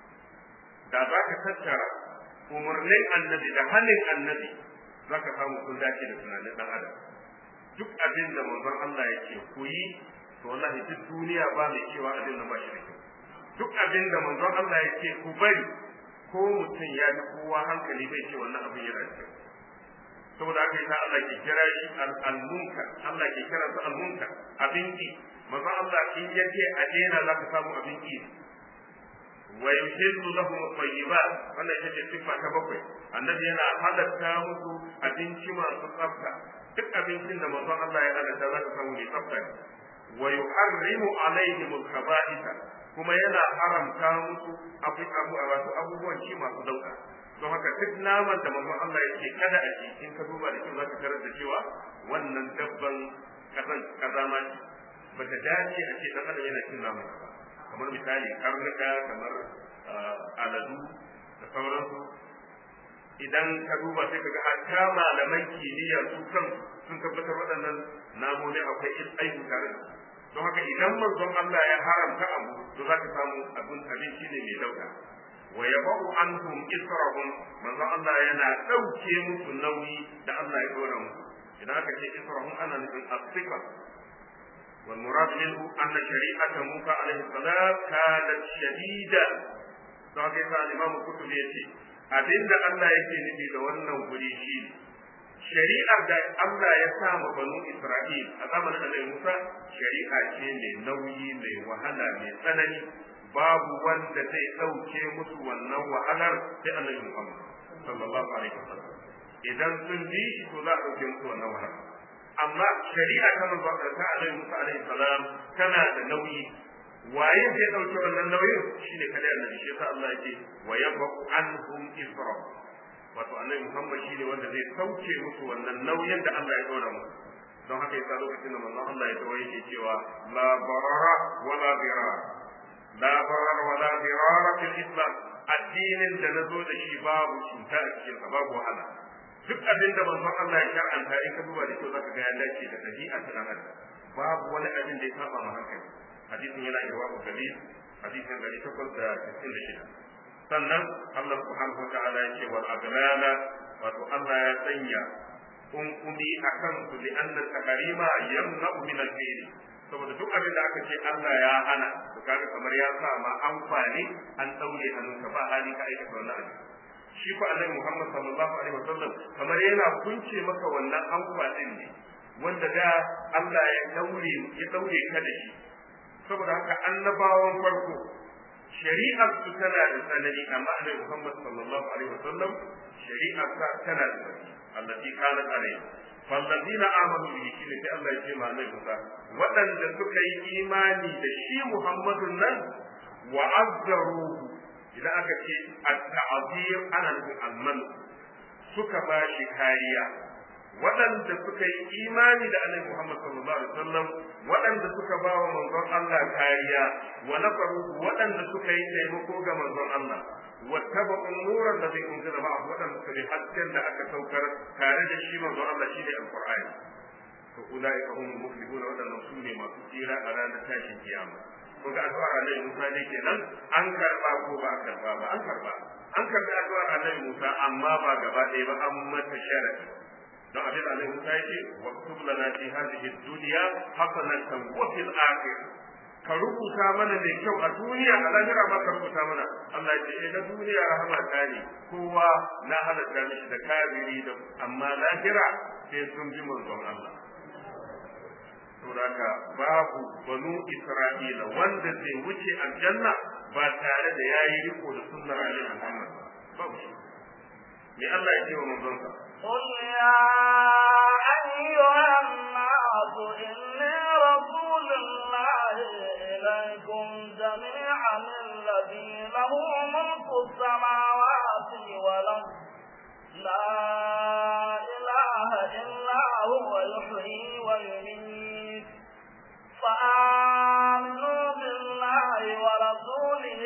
da za ka tattara umarnin annabi da hannun annabi za ka samu kun dace da tunanin ɗan adam duk abin da manzon Allah ya ce ku yi to wallahi duk duniya ba mai cewa abin nan ba shi da kyau duk abin da manzon Allah ya ce ku bari ko mutum ya fi kowa hankali bai ce wannan abin yana da kyau saboda haka yasa Allah ke kira shi al-munkar Allah ke kira su al-munkar abin ki manzon Allah in ya ce a daina za ka samu abin ki wa yuhillu lahum at-tayyibat wannan ita ce sifa ta bakwai annabi yana halatta musu abinci masu tsafta duk abincin da manzon Allah ya halatta za ka samu mai tsafta ne wa yuharrimu alaihim al-khaba'itha kuma yana haramta musu abu abu wato abubuwan ci masu dauka don haka duk naman da manzon Allah ya ce kada a ci in ka duba da kyau za ka tarar da cewa wannan dabban kazan kazama ce bata dace a ce dan adam yana cin naman ba kamar misali karnuka kamar aladu da sauransu idan ka duba sai ka ga hatta malaman kimiyya su kan sun tabbatar waɗannan namomi akwai aibu tare da don haka idan manzon Allah ya haramta abu to za ka samu abin abinci ne mai dauka wa yabau anhum israhum manzon Allah yana dauke musu nauyi da Allah ya dora musu idan aka ce israhum ana nufin asika والمراد منه أن شريعة موسى عليه السلام كانت شديدة don haka Imam Qurtubi yace abinda Allah yake nufi da wannan guri shi shari'ar da Allah ya sa ma banu Isra'il a zamanin Annabi Musa shari'a ce mai nauyi mai wahala mai tsanani babu wanda zai dauke musu wannan wahalar sai Annabi Muhammad sallallahu alaihi wasallam idan sun bi to za a dauke musu wannan wahalar amma shari'a ta manzo ta Annabi Musa alaihi salam tana da nauyi waye zai dauke wannan nauyin shine kada annabi shi yasa Allah yake wa yabu anhum isra wato annabi Muhammad shine wanda zai sauke musu wannan nauyin da Allah ya dora musu don haka yasa lokacin da manzon Allah ya tawaye yake cewa la barara wala dirar la barara wala dirar fil islam addinin da nazo da shi babu cuta a cikin sa babu wahala duk abin da manzon Allah ya shar'anta in ka duba da kyau zaka ga ya dace da dabi'a ta dan adam babu wani abin da ya saba ma hankali hadisin yana irwa ku dalil hadisin dari takwas da sittin da shida sannan Allah subhanahu wa ta'ala ya ce wal aglala wato Allah ya sanya kunkumi akan su li anna takarima yamna'u min al-fi'l saboda duk abin da aka ce Allah ya hana to kaga kamar ya sa ma amfani an daure hannunka ba hali ka aikata wannan abin shi fa annabi Muhammad sallallahu alaihi wasallam kamar yana kunce maka wannan amfanin ne wanda da Allah ya daure ya daure ka da shi saboda haka annabawan farko shari'ar su tana da tsanani amma annabi Muhammad sallallahu alaihi wasallam shari'ar sa tana da tsanani allati kana alaihi fallazina amanu bihi shine sai Allah ya ce ma annabi Musa waɗanda suka yi imani da shi Muhammadun nan wa azzaruhu idan aka ce at-ta'zir ana nufin alman suka ba shi kariya waɗanda suka yi imani da annabi Muhammad sallallahu alaihi wasallam waɗanda suka ba wa manzon Allah kariya wa nafaru waɗanda suka yi taimako ga manzon Allah wattaba nuran da zai unzila ba waɗanda suka bi hasken da aka saukar tare da shi manzon Allah shine alqur'ani to ulaika hum muflihun waɗannan su ne masu tsira a ranar tashin kiyama ko ga addu'ar Annabi Musa ne kenan an karba ko ba a karba ba an karba an karbi addu'ar Annabi Musa amma ba gaba ɗaya ba an mata sharadi don abin da Allah Musa yake wa kutub lana fi hadhihi dunya hasanatan wa fil akhir ka rubuta mana mai kyau a duniya a lahira ba ka rubuta mana Allah ya ce eh na duniya rahama ta ne kowa na halatta mishi da kafiri da amma lahira sai sun bi manzon Allah saboda babu banu Isra'ila wanda zai wuce aljanna ba tare da yayi riko da sunnar Annabi Muhammad babu shi me Allah ya ce wa manzon sa قل يا أيها الناس إني رسول الله إليكم جميعا الذي له ملك السماوات والأرض لا إله إلا هو يحيي ويميت فآمنوا بالله ورسوله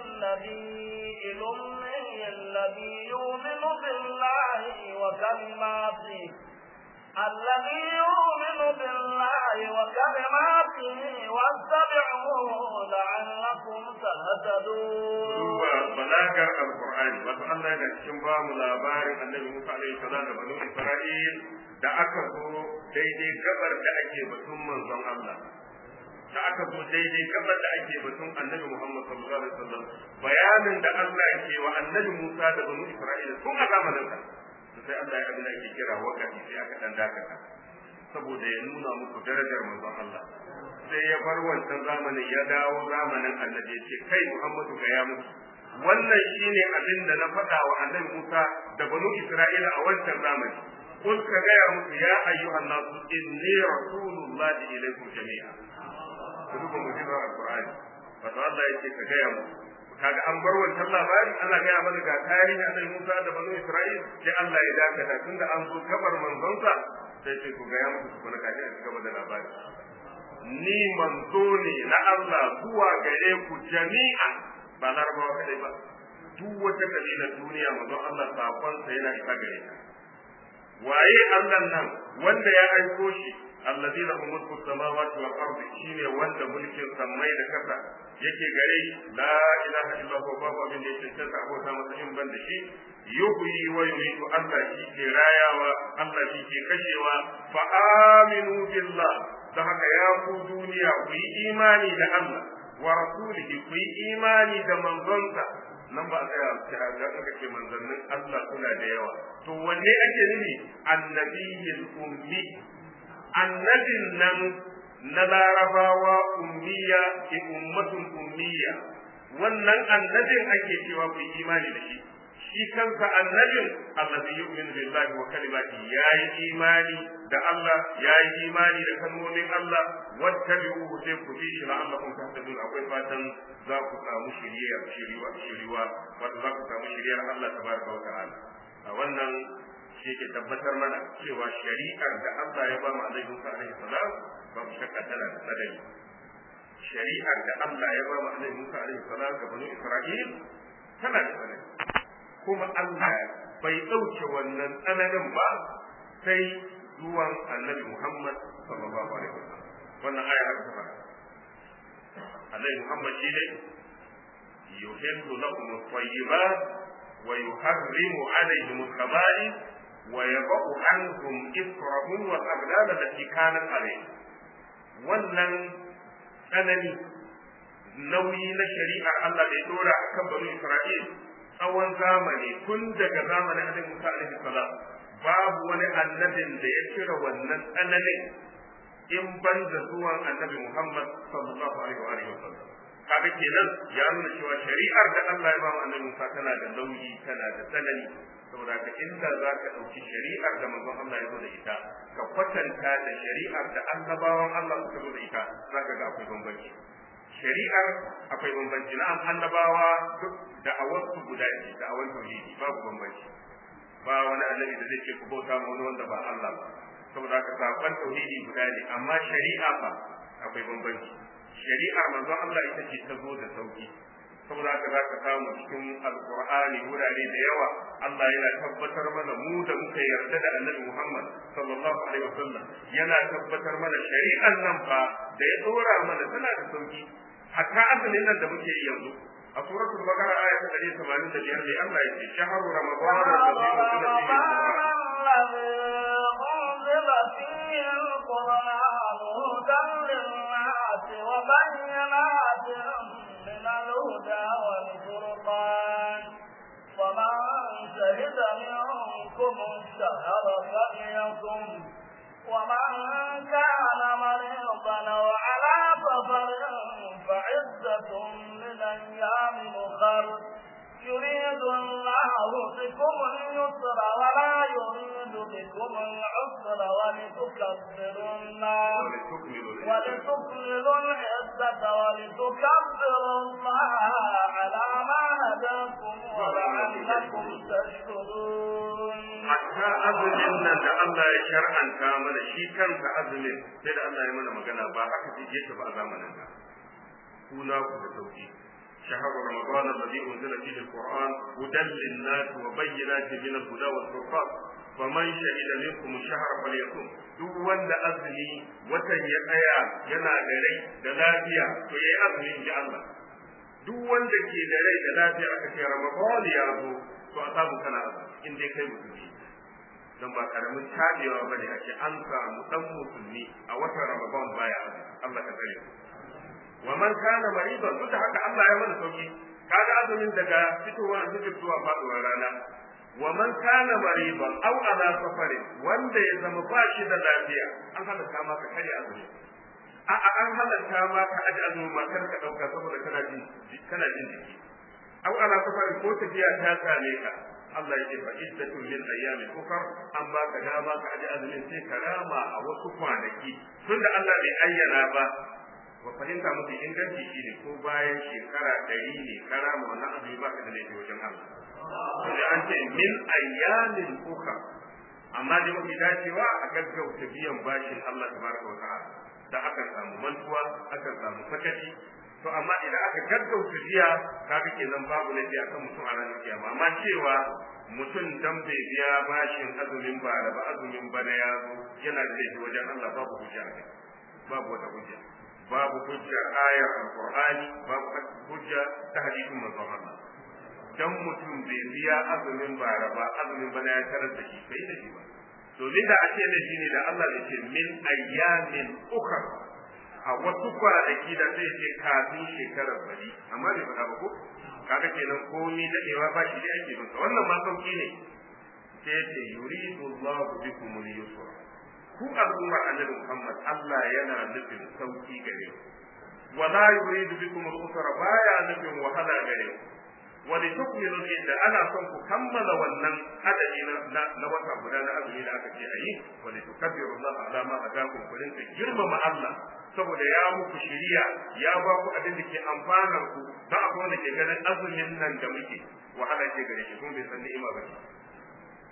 النبي الأمي الذي يؤمن بالله وكلماته الذي يؤمن بالله وكلماته واتبعوه لعلكم تهتدون balagar alqur'ani wato Allah yana cikin ba mu labarin annabi Musa alaihi salam da banu Isra'il da aka zo daidai gabar da ake batun manzon Allah da aka zo daidai gabar da ake batun annabi Muhammad sallallahu alaihi wasallam bayanin da Allah ke wa annabi Musa da banu Isra'il tun a zamanin sa sai Allah ya abin da ake kira wakati sai aka dan dakata saboda ya nuna muku darajar manzon Allah sai ya bar wancan zamanin ya dawo zamanin annabi ya ce kai Muhammadu ga ya musu wannan shine abin da na faɗa wa annabi Musa da banu Isra'ila a wancan zamani kun ka gaya musu ya ayyuhan nasu inni rasulullahi ilaikum jami'a ku duba mu'jizar alqur'ani wato Allah ya ce ka gaya musu kaga an bar wancan labari ana gaya mana ga tarihi annabi Musa da banu Isra'il sai Allah ya dakata tunda an zo kabar manzonsa sai ce ku gaya musu ku na kaji a gaba da labari ni manzo ne na Allah zuwa gare ku jami'a ba larabawa kadai ba duk wata kabilar duniya manzon Allah sakonsa yana isa gare ta waye Allah nan wanda ya aiko shi allazi lahu mulku samawati wal ardi shine wanda mulkin samai da kasa yake gare shi la ilaha illa huwa babu abin da yake tsaka abota masa in ban da shi yuhyi wa yumiitu Allah shi ke rayawa Allah shi ke kashewa fa aminu billah da haka ya ku duniya ku yi imani da Allah wa rasulihi ku yi imani da manzonsa nan ba a tsaya kira da aka ce manzannin Allah suna da yawa to wanne ake nufi annabiyil ummi annabin nan na larabawa ummiya ki ummatun ummiya wannan annabin ake cewa ku yi imani da shi shi kansa annabin allazi yu'minu billahi wa kalimati yayi imani da Allah yayi imani da kalmomin Allah wattabi'uhu sai ku bi shi la'allakum tahtadun akwai fatan za ku samu shiriya shiriwa shiriwa wato za ku samu shiriyar Allah tabaraka wa ta'ala wannan shi ke tabbatar mana cewa shari'ar da Allah ya ba mu Annabi Musa alaihi salam babu shakka tana da tsanani shari'ar da Allah ya ba mu Annabi Musa alaihi salam ga banu Isra'il tana da tsanani kuma Allah bai ɗauke wannan tsananin ba sai zuwan Annabi Muhammad sallallahu alaihi wasallam wannan aya haka ta fara Annabi Muhammad shi ne yuhillu lakum at-tayyibat wa yuharrimu alaihim al-khaba'ith wa yad'u anhum israhum wal aghlal allati kanat alayhim wannan tsanani nauyi na shari'ar Allah da ya dora akan banu Isra'il tsawon zamani tun daga zamanin Annabi Musa alaihi salam babu wani annabin da ya cire wannan tsananin in ban da zuwan Annabi Muhammad sallallahu alaihi wa alihi wasallam kaga kenan ya nuna cewa shari'ar da Allah ya ba mu Annabi Musa tana da nauyi tana da tsanani saboda ka inda za ka ɗauki shari'ar da manzon Allah ya zo da ita ka kwatanta da shari'ar da annabawan Allah suka zo da ita za ka ga akwai bambanci shari'ar akwai bambanci na annabawa duk da awarsu guda ce da awar tauhidi babu bambanci ba wani annabi da zai ce ku bauta ma wani wanda ba Allah ba saboda haka sakon tauhidi guda ne amma shari'a fa akwai bambanci shari'ar manzon Allah ita ce ta zo da sauki saboda haka za ka samu cikin alkur'ani wurare da yawa Allah yana tabbatar mana mu da muka yarda da annabi Muhammad sallallahu alaihi wasallam yana tabbatar mana shari'an nan fa da ya dora mana tana da sauki hatta asalin nan da muke yi yanzu a suratul baqara aya ta 185 ne Allah ya ce shahru ramadan أنزل فيه القرآن هدى للناس وبينات من الهدى والفرقان فمن شهد منكم الشهر فليكن ومن كان مريضا او على سفر فعزة من ايام اخر يريد الله بكم اليسر ولا يريد بكم العسر ولتكبروا الله ولتكملوا العزة ولتكبروا الله على ما هداكم ولعلكم تشكرون hatta azumin nan da Allah ya shar'anta mana shi kansa azumin sai da Allah ya mana magana ba haka ce yake ba a zamanin da kuna ku da sauki شهر رمضان الذي أنزل فيه القرآن هدى للناس وبينات من الهدى والفرقان فمن شهد منكم الشهر فليكن duk wanda azumi watan ya tsaya yana da rai da lafiya to yayi azumi ji Allah duk wanda ke da rai da lafiya aka ce Ramadan ya zo to a samu kana azumi in dai kai musulmi dan ba karamin tabewa bane a ce an samu dan musulmi a watan Ramadan baya azumi Allah ka tsare wa man kana maridan duk da haka Allah ya mana sauki kaga azumin daga fitowar alfijir zuwa faduwar rana wa man kana maridan aw ala safarin wanda ya zama ba shi da lafiya an halatta maka kare azumi a a an halatta maka aji azumi ma kar ka dauka saboda kana jin kana jin jiki aw ala safarin ko tafiya ta same ka Allah ya ce fa iddatun min ayyamin ukhra an baka dama ka aji azumin sai ka rama a wasu kwanaki tunda Allah bai ayyana ba ba fahimta mafi inganci shi ne ko bayan shekara ɗari ne kara ma wannan azumi ba ka da laifi wajen Allah. Sai an ce min ayyamin uka amma dai mafi dacewa a gaggauta biyan bashin Allah tabaraka wa ta'ala da akan samu mantuwa akan samu sakaci to amma idan aka gaggauta biya kaga kenan babu laifi akan mutum a ranar kiyama amma cewa mutum dan bai biya bashin azumin bara ba azumin bana ya zo yana da laifi wajen Allah babu hujja babu wata hujja babu hujjar ayar alqur'ani babu hujja ta hadisin manzon Allah dan mutum bai biya azumin bara ba azumin bana ya tarar da shi bai da shi ba domin da ake da shi ne da Allah ya ce min ayyamin ukhra a wasu kwanaki da zai ce kafin shekarar bari amma bai faɗa ba ko kaga kenan komai dadewa ba shi da ake masa wannan ma sauki ne sai ya ce yuridu Allahu bikum al-yusra ku al'ummar annabi Muhammad Allah yana nufin sauki gare ku wala yuridu bikum al-usra baya nufin wahala gare ku wa li tukmilu idda ana son ku kammala wannan adadi na na wata guda na azumi da aka ce ayi wa li tukabbiru Allah ala ma hadakum ku rinka girmama Allah saboda ya muku shiriya ya ba ku abin da ke amfanar ku da akwai wanda ke ganin azumin nan da muke wahala ce gare shi kuma bai san ni'ima ba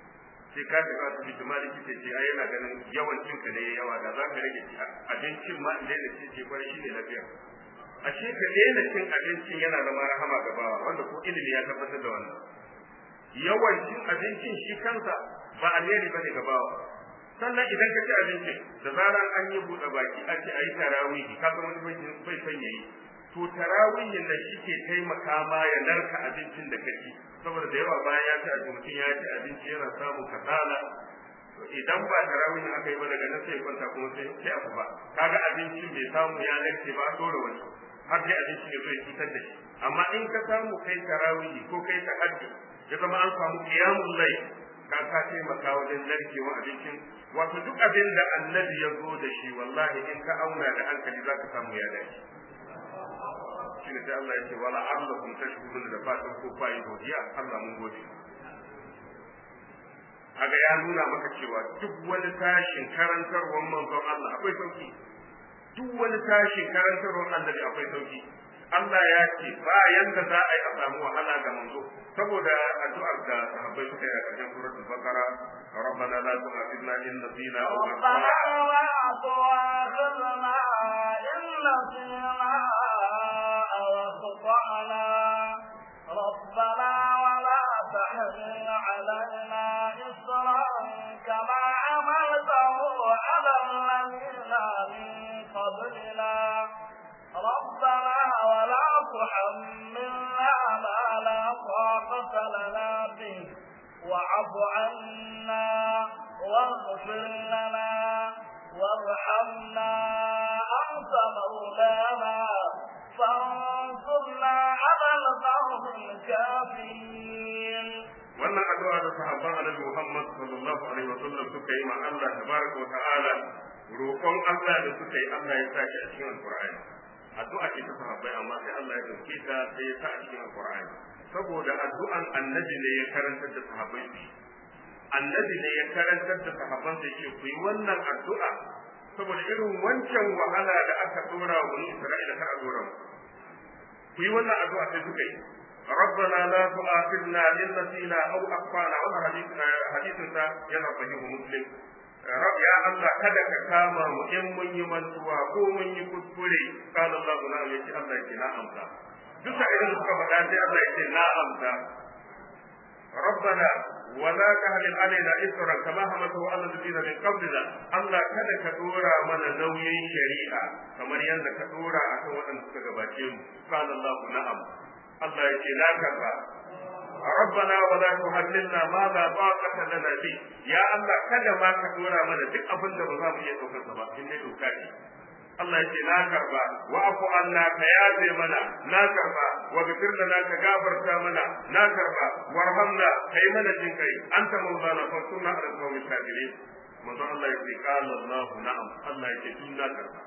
sai ka tafi asibiti ma likita ce ai yana ganin yawan cinka ne yawa da za ka rage abincin ma in daina cin ce kwarai shi ne lafiya ashe ka daina cin abincin yana zama rahama ga bawa wanda ko ilimi ya tabbatar da wannan yawan cin abincin shi kansa ba alheri bane ga bawa sannan idan ka ci abinci da zaran an yi buɗe baki a ce ayi tarawihi ka san wani bai son yayi to tarawihin nan shi ke taimaka ma ya narka abincin da kake saboda da yawa bayan ya ci abinci mutum ya ci abinci yana samun kasala idan ba tarawihin aka yi ba daga nan sai kwanta kuma sai sai aka ba kaga abincin bai samu ya narke ba dole wani har dai abincin ya zo ya cutar da shi amma in ka samu kai tarawihi ko kai tahajjud ya zama an samu qiyamul layl ka ka taimaka wajen narkewa abincin wato duk abin da annabi ya zo da shi wallahi in ka auna da hankali za ka samu ya dace shi ne sai Allah ya ce wala allakum tashkurun da fatan ko fa'i godiya Allah mun gode kaga ya nuna maka cewa duk wani tashin karantarwar manzon Allah akwai sauki duk wani tashin karantarwar annabi akwai sauki Allah ya ce ba yanda za a yi a samu wahala ga manzo saboda addu'ar da sahabbai suka yi a ƙarshen suratul baqara ربنا لا تؤاخذنا إن نسينا أو ربنا لا تؤاخذنا إن نسينا أو أخطأنا ربنا ولا تحمل علينا إصرا كما عملته على الذين من قبلنا ربنا ولا تحملنا ما لا طاقة لنا به واعف عنا واغفر لنا وارحمنا أنت مولانا فانصرنا على القوم الكافرين wannan addu'a da sahabban Annabi Muhammad sallallahu alaihi wasallam suka yi ma Allah tabaraka wa ta'ala roƙon Allah da suka yi Allah ya sa shi a cikin Alƙur'ani addu'a ce ta sahabbai amma sai Allah ya dauke ta sai ya sa a cikin Alƙur'ani saboda addu'an annabi ne ya karantar da sahabbai su annabi ne ya karantar da sahabban da ce ku yi wannan addu'a saboda irin wancan wahala da aka dora wa bani Isra'ila kar a dora mu ku yi wannan addu'a sai suka yi ربنا لا تؤاخذنا إن نسينا أو أخطأنا ولا حديث حديث ينا صحيح مسلم رب يا الله kada ka kama mu in mun yi mantuwa ko mun yi kuskure qala Allah na yace Allah yake na amsa duk idan suka faɗa sai Allah yake na amsa ربنا ولا تحمل علينا إسرا كما حملته على الذين من قبلنا الله kada ka dora mana nauyin shari'a kamar yadda ka dora akan waɗanda suka gabace mu qala Allah na'am Allah yake na karba ربنا ولا تحملنا ما لا طاقة لنا به يا الله kada ma ka dora mana duk abin da ba za mu iya daukar ba in dai doka ce Allah yake na karba wa afu anna ka yaze mana na karba wa gafir lana ka gafarta mana na karba warhamna kai mana jin kai anta mawlana fa sunna ala qawmi kafirin manzo Allah yake qala Allah na'am Allah yake tun na karba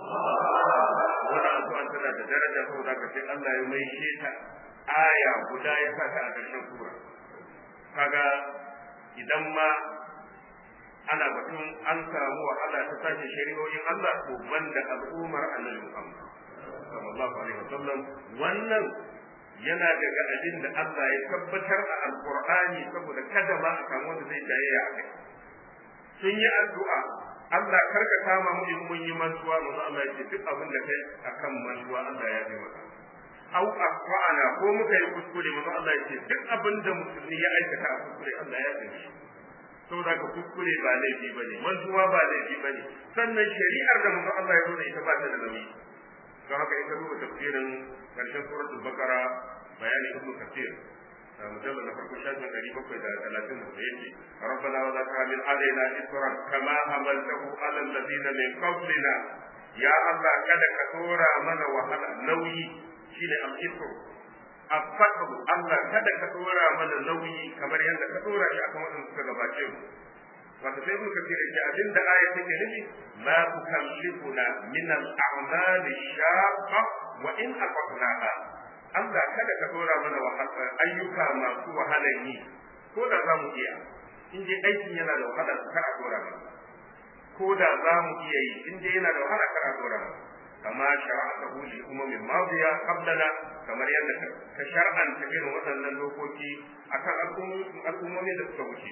wannan addu'a tana da daraja saboda ka sai Allah ya mai ta aya guda ya sa ta a ƙarshen sura kaga idan ma ana batun an samu wahala ta sake shari'o'in Allah ko banda al'ummar annabi Muhammad sallallahu alaihi wasallam wannan yana daga abin da Allah ya tabbatar a alqur'ani saboda kada ma a samu wanda zai jayayya a kai sun yi addu'a Allah karka kama mu in mun yi mantuwa manzo Allah ya ce duk abin da kai akan mantuwa Allah ya yi maka au akwana ko muka yi kuskure manzo Allah ya ce duk abin da musulmi ya aikata a kuskure Allah ya yi shi saboda ka kuskure ba laifi bane mantuwa ba laifi bane sannan shari'ar da manzo Allah ya zo da ita ba ta da nauyi don haka in ka duba tafsirin karshen suratul baqara bayani ibnu kathir مجلد نفرق شاهد من قريبا إلى ثلاثين ويجي ربنا ولا تحمل علينا إسرا كما حملته على الذين من قبلنا يا الله كذا كثورا من وهلا نوي شيل الإسر الفقر الله كذا كثورا من نوي كما يند كثورا شيء أكما أن تكذباتهم wato sai muka ce da abin da aya take nufi la tukallifuna min al-a'mal shaqqa wa in aqnaha Allah kada ka dora mana ayyuka masu wahalar yi ko da za mu iya in dai aikin yana da wahala kar a dora mana ko da za mu iya yi in dai yana da wahala kar a dora mana kama shara'atahu li umamin madiya qablana kamar yadda ka shar'anta irin waɗannan dokoki akan al'ummomi da suka wuce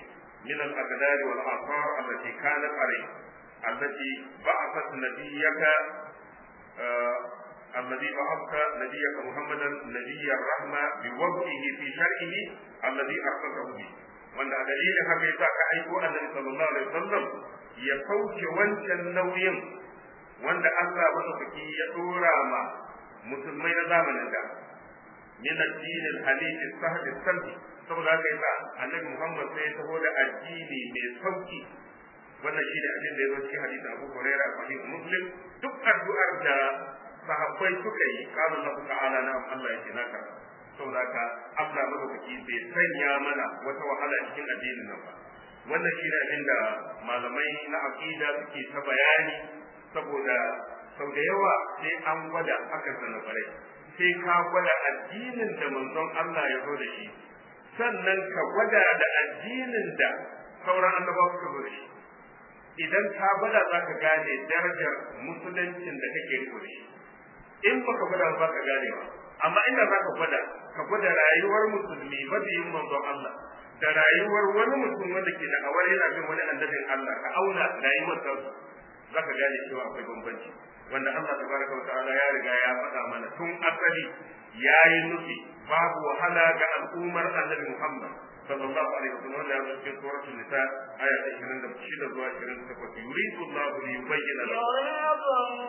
من الأقدار والآثار التي كانت عليه التي بعثت نبيك آه الذي بعثت نبيك محمدا نبي الرحمة بوضعه في شرعه الذي أرسله به وأن دليل هكذا كأيكو النبي صلى الله عليه وسلم يفوت وانشا نويا وأن الله مدفكي يدورا ما مسلمين زامن ده من الدين الحديث السهل السلبي saboda haka yasa annabi Muhammad sai ya taho da addini mai sauki wannan shine abin da ya zo cikin hadisin Abu Hurairah sahih Muslim duk addu'ar da sahabbai suka yi kana Allah ta'ala na Allah ya ce naka saboda haka Allah madaukaki bai sanya mana wata wahala cikin addinin nan ba wannan shine abin da malamai na aqida suke ta bayani saboda sau da yawa sai an gwada aka sanar bare sai ka gwada addinin da manzon Allah ya zo da shi sannan ka gwada da addinin da sauran annabawa suka zo da shi idan ka gwada za ka gane darajar musuluncin da kake riko da shi in baka gwada ba ka gane ba amma inda za ka gwada ka gwada rayuwar musulmi mabiyin manzon Allah da rayuwar wani mutum wanda ke da awar yana bin wani annabin Allah ka auna rayuwar sa za ka gane cewa akwai bambanci wanda Allah tabaraka wa ta'ala ya riga ya faɗa mana tun asali yayi nufi babu wahala ga al'ummar annabi Muhammad sallallahu alaihi wasallam wanda ya zo cikin suratul nisa aya 26 zuwa 28 yuridu Allahu li yubayyana lakum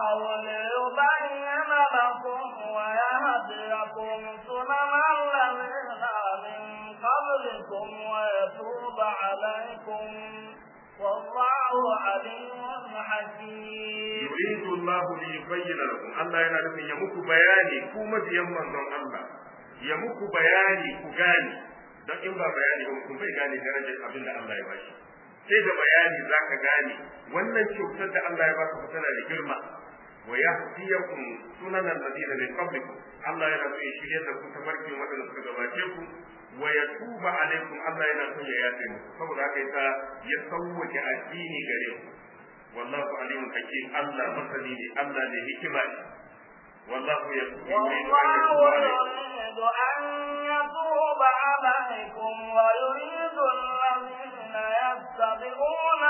يريد الله yuridu Allah أن يبين لكم ويهديكم سنن الذين من قبلكم ويتوب عليكم والله عليم حكيم li yubayyana lakum Allah yana nufin ya muku bayani ku mabiyan manzon Allah ya muku bayani ku gane don in ba bayani ba mutum bai gane darajar abin da Allah ya bashi sai da bayani zaka gane wannan kyautar da Allah ya baka tana da girma wa yahdiyakum sunan alladhina min qablikum Allah yana so ya shirye da ku tafarkin waɗanda suka gabace ku wa yatuba alaikum Allah yana so ya yafe muku saboda haka yasa ya sauwake addini gare ku wallahu alimun hakim Allah masani ne Allah ne hikima ne wallahu والله يريد أن يتوب عليكم ويريد الذين يتبعون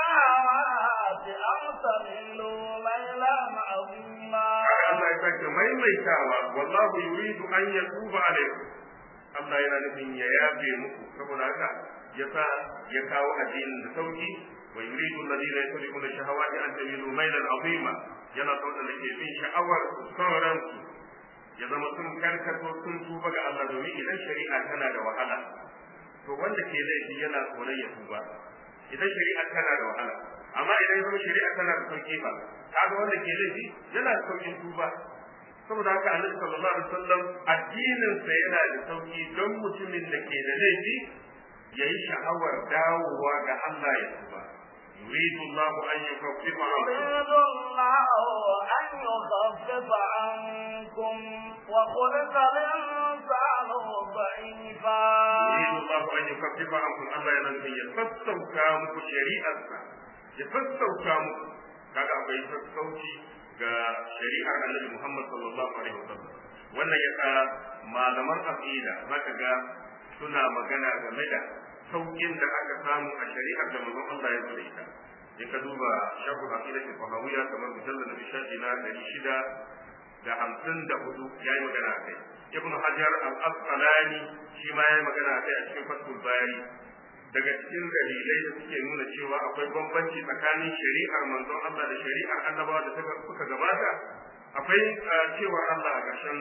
الشهوات أن تميلوا ميلا عظيما Allah ya sake maimaitawa wallahu yuridu an yatuba alaikum Allah yana nufin ya yafe muku saboda haka yasa ya kawo addinin da sauki wa yuridu alladhina yattabi'una shahawati an tamilu mailan azima yana son da ke bin sha'awar sauran su ya zama sun karkato sun tuba ga Allah domin idan shari'a tana da wahala to wanda ke laifi yana tsoron ya tuba idan shari'a tana da wahala amma idan zama shari'a tana da sauki ba kaga wanda ke laifi yana da saukin tuba saboda haka annabi sallallahu alaihi wasallam addinin sa yana da sauki don mutumin da ke da laifi yayi sha'awar dawowa ga Allah ya tuba yuridu Allah an yukaffifa يريد الله أن يخفف عنكم وخلق الإنسان ضعيفا yuridu Allah an yukaffifa ankum Allah yana nufin ya sassauta muku shari'arsa ya sassauta muku kaga akwai sassauci ga shari'ar Annabi Muhammad sallallahu alaihi wasallam wannan yasa malaman aqida zaka ga suna magana game da saukin da aka samu a shari'ar da manzon Allah ya zura ita in ka duba shafu aqida ta fahawiyya kamar mujallal na shafi na 600 da hamsin da hudu ya yi magana a kai ibn hajar al-asqalani shi ma ya yi magana a kai a cikin fatul bayani daga cikin dalilai da suke nuna cewa akwai bambanci tsakanin shari'ar manzon Allah da shari'ar annabawa da suka gabata akwai cewar Allah a ƙarshen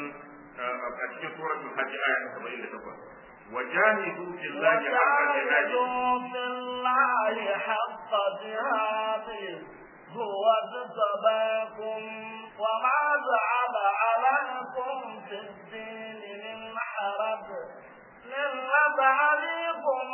a cikin suratul hajj aya ta 78 وجاهدوا في الله حق جهاده وجاهدوا في الله حق جهاده هو اجتباكم وما جعل عليكم في الدين من حرج ملة أبيكم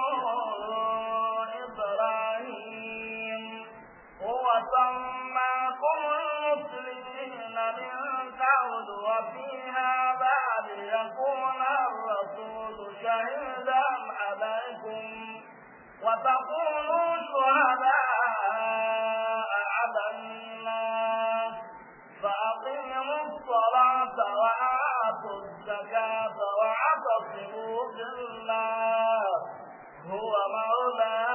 إبراهيم هو سماكم المسلمين من قبل وفي هذا ليكون الرسول شهيدا عليكم وتكونوا شهداء على الناس فأقيموا الصلاة وآتوا الزكاة واعتصموا بالله هو مولاكم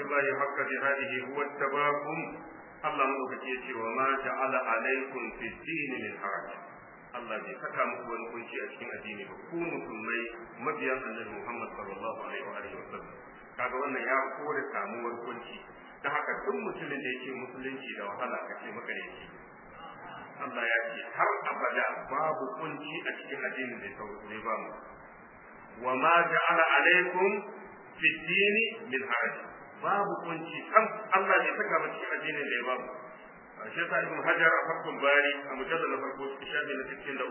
billahi haqqa jihadihi huwa tabakum Allah madaukaki yace wa ma ja'ala alaikum fi din min haraj Allah bai saka muku wani kunci a cikin addini ba ku musulmai mabiyan Annabi Muhammad sallallahu alaihi wa alihi wasallam kaga wannan ya kore samuwar kunci ta haka duk mutumin da yake musulunci da wahala kace maka ne Allah ya ce har abada babu kunci a cikin addinin da ya ba mu wa ma ja'ala alaikum fi dini min haraj babu kunci kan Allah ne saka mu cikin addinin da ya ba mu shi yasa ibn hajar a fakkun bari a mujallal na farko cikin shafi na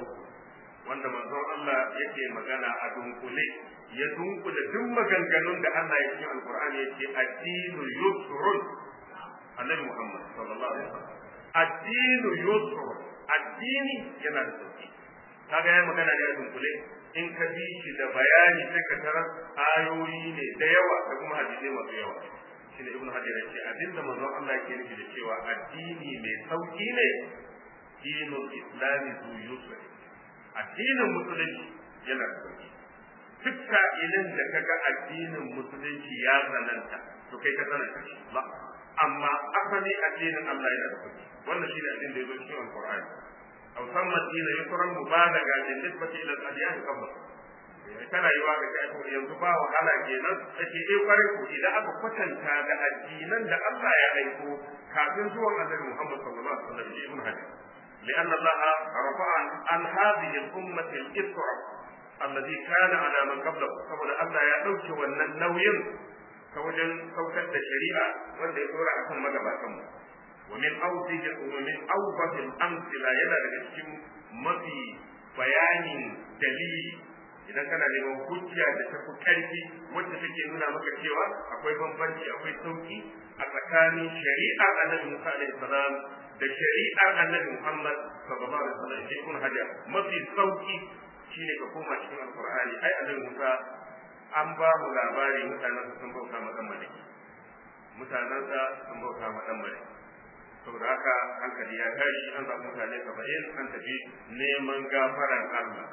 63 wanda manzon Allah yake magana a dunkule ya dunkule duk maganganun da Allah ya cikin alqur'ani yake addinu yusrun annabi Muhammad sallallahu alaihi wasallam addinu yusrun addini yana da sauki kaga ya magana da dunkule in ka bi shi da bayani sai ka tarar ayoyi ne da yawa da kuma hadisai masu yawa shine ibnu hajar yace abinda manzon Allah yake nufi da cewa addini mai sauki ne dinul islami zu yusr addinin musulunci yana da sauki duk sa'ilin da kaga addinin musulunci ya tsananta to kai ka tsananta shi ba amma asali addinin Allah yana da sauki wannan shine addinin da yazo cikin alqur'ani aw samma dina yusran mubalaga bin nisbati ila al-adyan qabla kana yi wa ga to yanzu ba wahala kenan ake eh kware ku idan aka kwatanta da addinan da Allah ya aiko kafin zuwan Annabi Muhammad sallallahu alaihi wasallam ibn Hajar لأن الله رفع عن هذه الأمة الإسر الذي كان على من قبله saboda Allah ya ɗauke wannan nauyin ta wajen saukar da shari'a wanda ya dora akan magabatanmu wa min awdihi wa min awdahi al-amthila yana daga cikin mafi bayanin dalili idan kana neman hujja da tafi karfi wacce take nuna maka cewa akwai bambanci akwai sauki a tsakanin shari'ar annabi Musa alaihi salam da shari'ar annabi Muhammad sallallahu alaihi wasallam ibn hajar mafi sauki shine ka koma cikin alqur'ani ai annabi Musa an ba mu labari mutanen sun bauta ma dan maliki mutanen sa sun bauta ma dan maliki saboda haka hankali ya tashi an zaɓi mutane saba'in an tafi neman gafaran Allah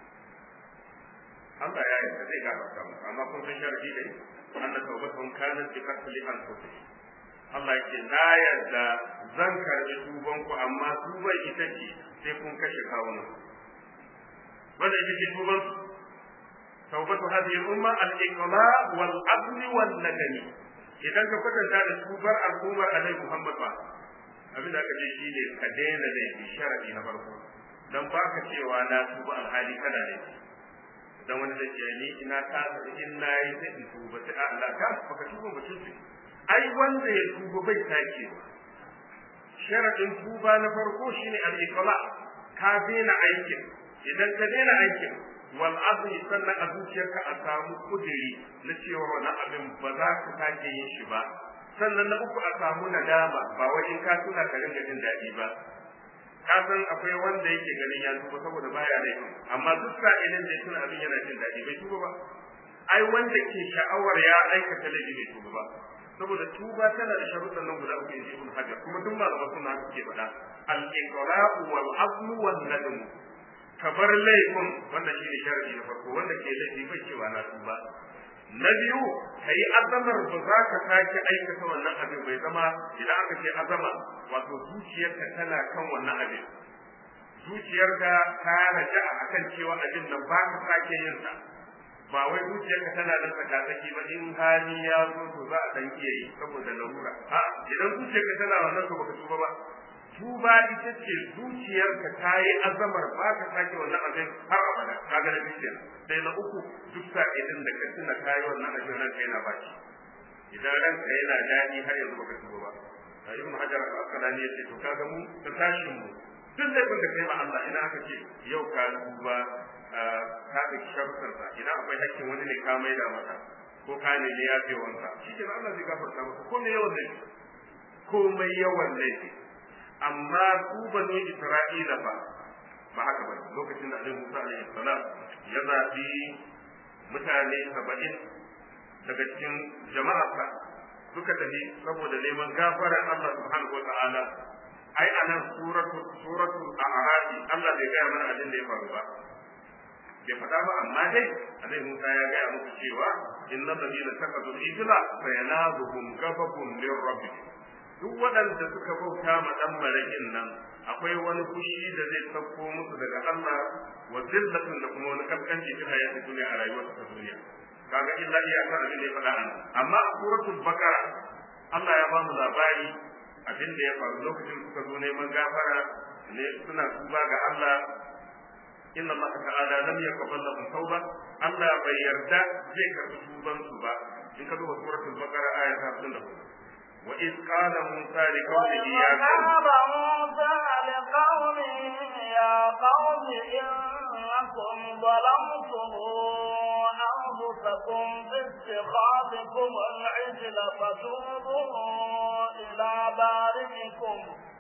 Allah ya yarda zai gafarta mu amma kun san sharadi dai anna tawbatun kanat bi qatli anfusihim Allah yake na yarda zan karbi tuban ku amma tuban ita ce sai kun kashe kawunan wanda ita ce tuban tawbatu hadhihi al-umma al-iqla wal adl wal nadami idan ka kwatanta da tubar al'ummar Annabi Muhammad ba abin da aka ce shine ka daina laifi sharadi na farko dan baka cewa na tuba alhali kana laifi dan wani zai ce ni ina ka in na yi sai in tuba sai Allah ka baka tuba ba tuba ai wanda ya tuba bai sake ba sharadin tuba na farko shine al-iqla ka daina aikin idan ka daina aikin wal azmi sannan a zuciyarka a samu kudiri na cewa wannan abin ba za ka sake yin shi ba sannan na uku a samu nadama ba wai in ka tuna ka ringa jin daɗi ba ka san akwai wanda yake ganin ya tuba saboda baya laifi amma duk sa'ilin da ya tuna abin yana jin daɗi bai tuba ba ai wanda ke sha'awar ya aikata laifi bai tuba ba saboda tuba tana da sharuɗan nan guda uku inji ibn hajar kuma duk malaman suna suke faɗa al-iqra'u wal azmu wan nadm ka bar laifin wanda shine sharadi na farko wanda ke laifi bai cewa na tuba na biyu ka yi azamar ba za ka sake aikata wannan abin bai zama idan aka ce azama wato zuciyarka tana kan wannan abin zuciyarka ta raja a kan cewa abin nan ba ka sake yin sa ba wai zuciyarka tana nan tsakatsaki ba in hali ya zo to za a dan iya yi saboda larura a idan zuciyarka tana wannan to baka tuba ba tuba ita ce zuciyarka ta yi azamar ba ka sake wannan abin har abada ka ga da zuciyar sai na uku duk sa'idin da ka tuna ka yi wannan abin ranka yana baki idan ranka yana daɗi har yanzu baka tuba ba a ibn hajar al-asqalani yace to kaga mu ta tashin mu duk laifin da kai ma Allah idan aka ce yau ka tuba ka da sharuɗar sa idan akwai hakkin wani ne ka maida masa ko ka ne ya fi wanka shi ke Allah zai gafarta maka ko mai yawan laifi ko mai yawan laifi amma su banu Isra'ila ba ba haka ba lokacin da Annabi Musa alaihi salam ya zabi mutane 70 daga cikin jama'arsa suka tafi saboda neman gafarar Allah subhanahu wa ta'ala ai anan suratu suratu a'raf Allah bai gaya mana abin da ya faru ba bai faɗa ba amma dai annabi Musa ya gaya muku cewa innal ladina takadu ijla fa yanazuhum ghadabun min rabbihim duk waɗanda suka bauta ma dan marakin nan akwai wani fushi da zai sauko musu daga Allah wa zillatun da kuma wani kaskanci ta hayati duniya a rayuwar ta duniya kaga illa iyaka abin da ya faɗa an amma a suratul baqara Allah ya ba mu labari abin da ya faru lokacin suka zo neman gafara ne suna tuba ga Allah inna Allah ta'ala lam yaqbal lahum tauba Allah bai yarda zai karbi tuban su ba in ka duba suratul baqara aya ta 54 wa iz qala musa li qaumihi ya قال موسى لقومه يا قوم إنكم ظلمتم أنفسكم باتخاذكم العجل فتوبوا إلى بارئكم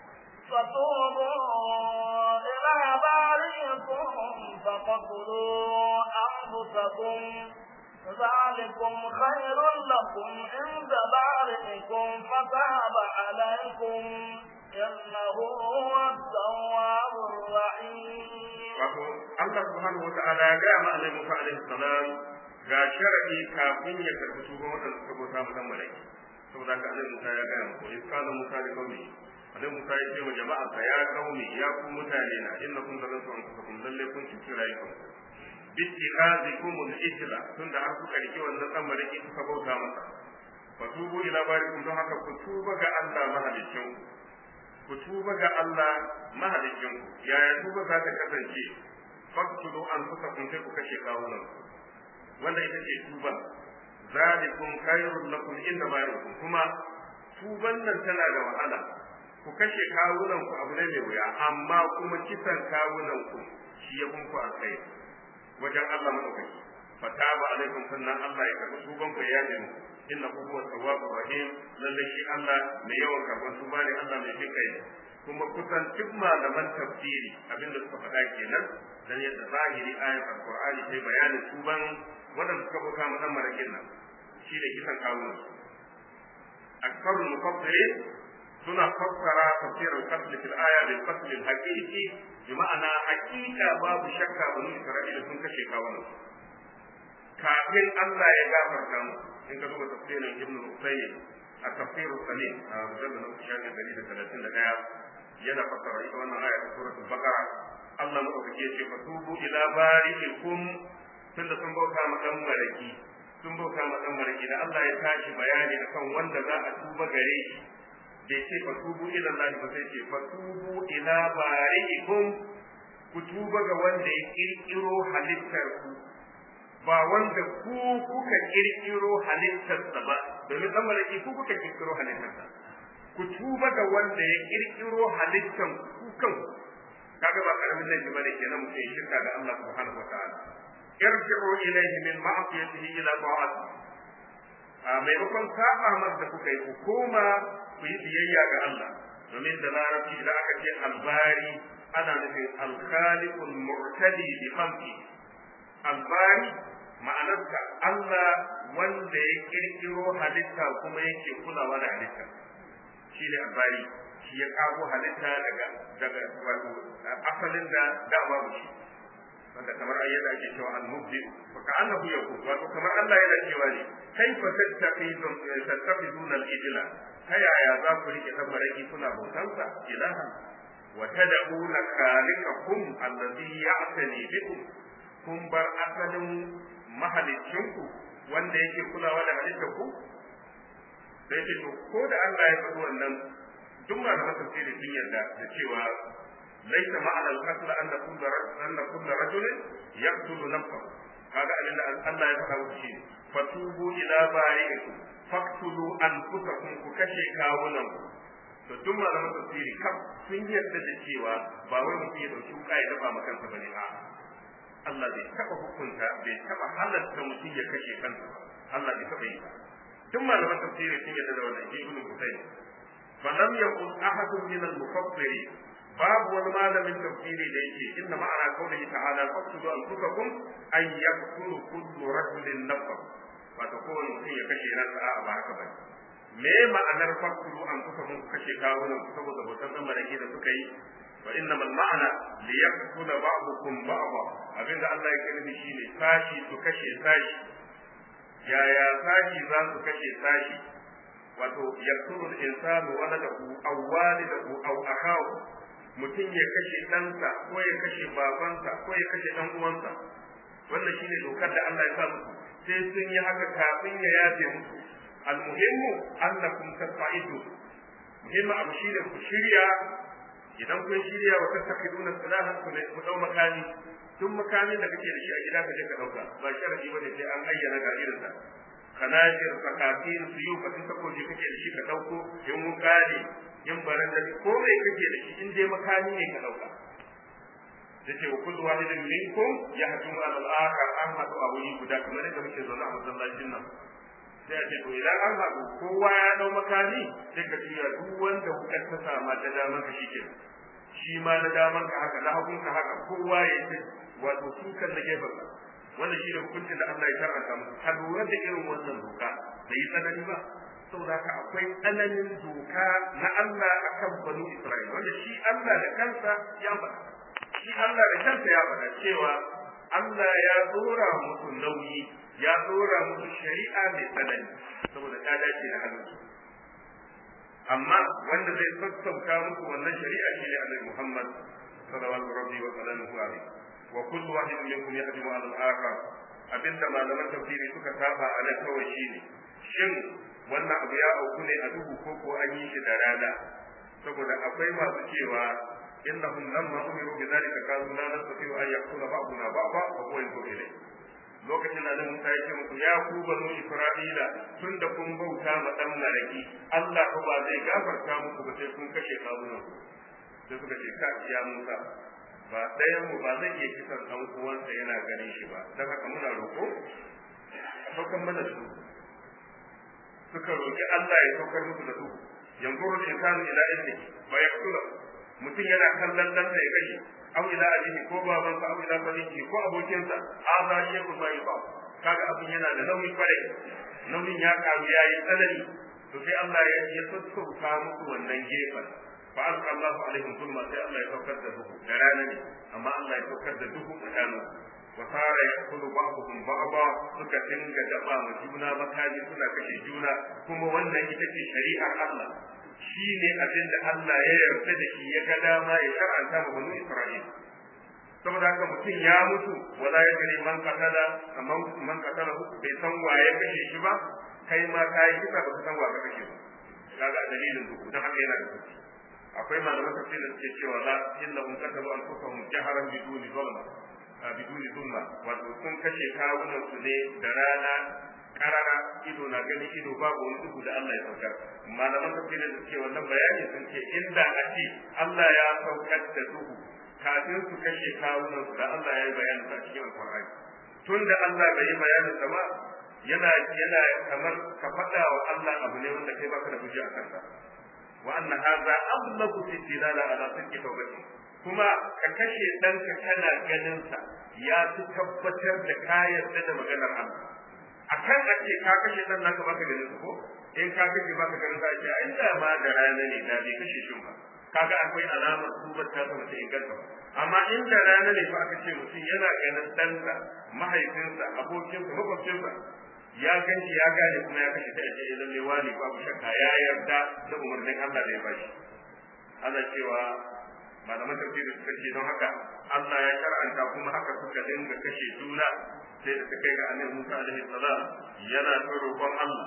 فتوبوا إلى بارئكم فقتلوا أنفسكم ذلكم خير لكم عند بارئكم فتاب عليكم إنه هو التواب الرحيم wato Allah subhanahu wata'ala ya gaya ma Annabi Musa alaihi salam ga sharadi kafin ya karbi tuban wadanda suka bauta ma dan malaki saboda haka Annabi Musa ya gaya muku in kana Musa da kaumi Annabi Musa ya ce wa jama'a sa ya kaumi ya ku mutane na innakum zalantu anfusakum lalle kun ci rayukan bittihazikum al-ijla tunda har kuka rike wannan dan malaki kuka bauta masa fatubu ila barikum don haka ku tuba ga Allah mahaliccin ku tuba ga Allah mahalicin ku yaya tuba za ta kasance faktulu an kusa kun sai ku kashe kawunan wanda ita ce tuba zalikum khairul lakum inda barikum kuma tuban nan tana da wahala ku kashe kawunan ku abu ne mai wuya amma kuma kisan kawunan ku shi ya kunku a kai wajen Allah madaukaki fataba alaikum sannan Allah ya karɓi tuban ku ya yi inna huwa tawwabur rahim lalle shi Allah mai yawan karɓar tuba ne Allah mai jin kai kuma kusan duk malaman tafsiri abinda suka faɗa kenan dan yadda zahiri ayat alqur'ani sai bayanin tuban wadanda suka buka mu dan marakin nan shi da kisan kawunan aksarul mufassirin suna fassara tafsir al-qatl fil aya bil qatl al-haqiqi bi ma'ana haqiqa babu shakka banu isra'ila sun kashe kawunan kafin Allah ya gafarta mu in ka duba tafsirin Ibn Usayd a tafsirul Salim a mujallad na shafi dari da talatin da ɗaya yana fassara ita wannan aya ta suratul Baqara Allah madaukake ce fa tubu ila bari'ikum tunda sun bauta ma dan maraki sun bauta ma dan maraki da Allah ya tashi bayani akan wanda za a tuba gare shi bai ce fa tubu ila Allah ba sai ce fa tubu ila bari'ikum ku tuba ga wanda ya kirkiro halittar ku ba wanda ku kuka kirkiro halittarsa ba domin dan malaki ku kuka kirkiro halittarsa ku tuba ga wanda ya kirkiro halittan ku kan kaga ba karamin laifi bane kenan mutum ya shirka da Allah subhanahu wa ta'ala irji'u ilayhi min ma'siyatihi ila ta'ati a maimakon saba mar da kuka yi ku koma ku yi biyayya ga Allah domin da larabci idan aka ce albari ana nufin alkhaliqul mu'tadi bi khalqi albari ma'anarsa Allah wanda ya kirkiro halitta kuma yake kulawa da halitta shi ne albari shi ya kago halitta daga daga wato asalin da da babu shi wanda kamar ayyada ake cewa al-mubdi fa ka'annahu yaqul wato kamar Allah yana cewa ne kaifa tattaqidun tattaqiduna al-ijla ta yaya za ku rike tabaraki kuna bautansa ilahan wa tad'una khaliqakum alladhi ya'tani bikum kun bar asalin mahalicinku wanda yake kulawa da halittar ku sai ce to ko da Allah ya faɗi wannan duk malaman tafsiri sun yarda da cewa laisa ma'ana al-qatl anna kullu anna kullu rajulin yaqtulu nafsahu kaga abin da Allah ya faɗa wuce shi fatubu ila bari'ikum faqtulu anfusakum ku kashe kawunan ku to duk malaman tafsiri kaf sun yarda da cewa ba wai mutum ya dauki wuka ya dafa maka kansa bane a'a Allah bai taɓa hukunta bai taɓa halatta mutum ya kashe kansa ba Allah bai taɓa yi ba duk malaman tafsiri sun yadda da wannan ibn Husayn falam yaqul ahadun min al-mufassiri babu wani malamin tafsiri da yake inna ma'ana qawlihi ta'ala faqtulu anfusakum ay yaqtulu kullu rajulin nafsahu wato kowane mutum ya kashe ransa a'a ba haka bane me ma'anar faqtulu anfusakum ku kashe kawunan saboda bautan dan malaki da suka yi fa innama al-ma'na li yaqtula ba'dukum ba'dha abinda Allah yake nufi shine sashi su kashe sashi yaya sashi za su kashe sashi wato yaqtulu al-insanu waladahu aw walidahu aw akahu mutum ya kashe ɗansa ko ya kashe babansa ko ya kashe ɗan uwansa wannan shine dokar da Allah ya sa musu sai sun yi haka kafin ya yafe musu almuhimmu annakum tafa'idu muhimmu abu shine ku shirya idan kun shirya wa tattakhiduna salahan ku ne ku dau makami duk makamin da kake da shi a gida ka je ka dauka ba sharadi bane sai an ayyana ga irin sa kanajir sakatin suyu ka tun takoji kake da shi ka dauko in wuka ne in baranda ko mai kake da shi in dai makami ne ka dauka yace wa kullu wahidin minkum yahjumu ala al-akhar an hadu a wuri guda kamar yadda muke zaune a masallacin nan sai a ce to idan an haɗu kowa ya dau makami sai ka tura duk wanda wukar ta sama ta daman ka shike shi ma na daman ka haka na hagun ka haka kowa ya yi wato sukan na gefen ka wannan shi ne hukuncin da Allah ya karanta musu ka lura da irin wannan doka bai yi tsanani ba saboda haka akwai tsananin doka na Allah akan banu Isra'ila wanda shi Allah da kansa ya faɗa shi Allah da kansa ya faɗa cewa Allah ya dora musu nauyi ya dora musu shari'a mai tsanani saboda ta dace da halittu amma wanda zai sassauta musu wannan shari'a shi ne Annabi Muhammad sallallahu alaihi wa sallam wa kullu wahidin minkum yahdimu ala al-akhar abinda malaman tafsiri suka saba a nan kawai shine shin wannan abu ya auku ne a duhu ko ko an yi shi da rana saboda akwai masu cewa innahum lamma umiru bi dhalika qalu la nastati'u an yaqula ba'duna ba'da wa huwa yanzuru ilayhi lokacin da Musa ya ce musu ya ku banu Isra'ila tun da kun bauta ma dan maraki Allah ko ba zai gafarta muku ba sai kun kashe kawunan sai suka ce ka ya Musa ba ɗayan mu ba zai iya kisan ɗan uwansa yana ganin shi ba don haka muna roƙo a saukan mana su suka roƙi Allah ya saukar musu da su yanzuru al-insanu ila ilmi wa yaqtulu mutum yana kallon dan da ya kashe aw ila abihi ko babansa aw ila sadiqi ko abokinsa hadha shay'un ma yuqa kaga abin yana da nauyi kwarai nauyin ya karu yayi tsanani to sai Allah ya ya sassauta musu wannan gefen fa alqa Allah alaihim zulma sai Allah ya saukar da duhu da rana ne amma Allah ya saukar da duhu tsakanin wa sara yaqulu ba'dhum ba'dha suka dinga daba ma juna makami suna kashe juna kuma wannan ita ce shari'ar Allah shi ne abin da Allah ya yarda da shi ya ga dama ya shar'anta ma banu Isra'ila saboda haka mutum ya mutu wala ya gani man katala kaman man katala bai san waye kashe shi ba kai ma kai kisa ba san wa ka kashe ba kaga dalilin duk dan haka yana da kuɗi akwai malaman tafsir da suke cewa la innahum katabu anfusahum jaharan biduni zulma biduni zulma wato sun kashe kawunan su ne da rana karara ido na gani ido babu wani duhu da Allah ya saukar malaman tafsirin da suke wannan bayani sun ce inda a ce Allah ya saukar da duhu kafin su kashe kawunan su da Allah ya yi bayanin sa cikin alqur'ani tun da Allah bai yi bayanin sa ba yana yana kamar ka faɗa wa Allah abu ne wanda kai baka da hujja a kansa wa anna hadha ablagu fi dilala ala sidqi tawbati kuma ka kashe ɗanka kana ganin sa ya fi tabbatar da ka yarda da maganar Allah akan a ce ka kashe dan naka baka ganin su ko in ka kashe baka ganin sa ce ai da ma da rana ne da bai kashe shi ba kaga akwai alamar tubar ta ta ta inganta ba amma in da rana ne fa aka ce mutum yana ganin ɗansa mahaifinsa abokinsa makwabcinsa ya ganci ya gane kuma ya kashe ta ce lalle wani babu shakka ya yarda da umarnin Allah da ya bashi ana cewa malaman tafsiri suka ce don haka Allah ya shar'anta kuma haka suka dinga kashe juna sai da ta kai ga annabi Musa alaihi salam yana ta roƙon Allah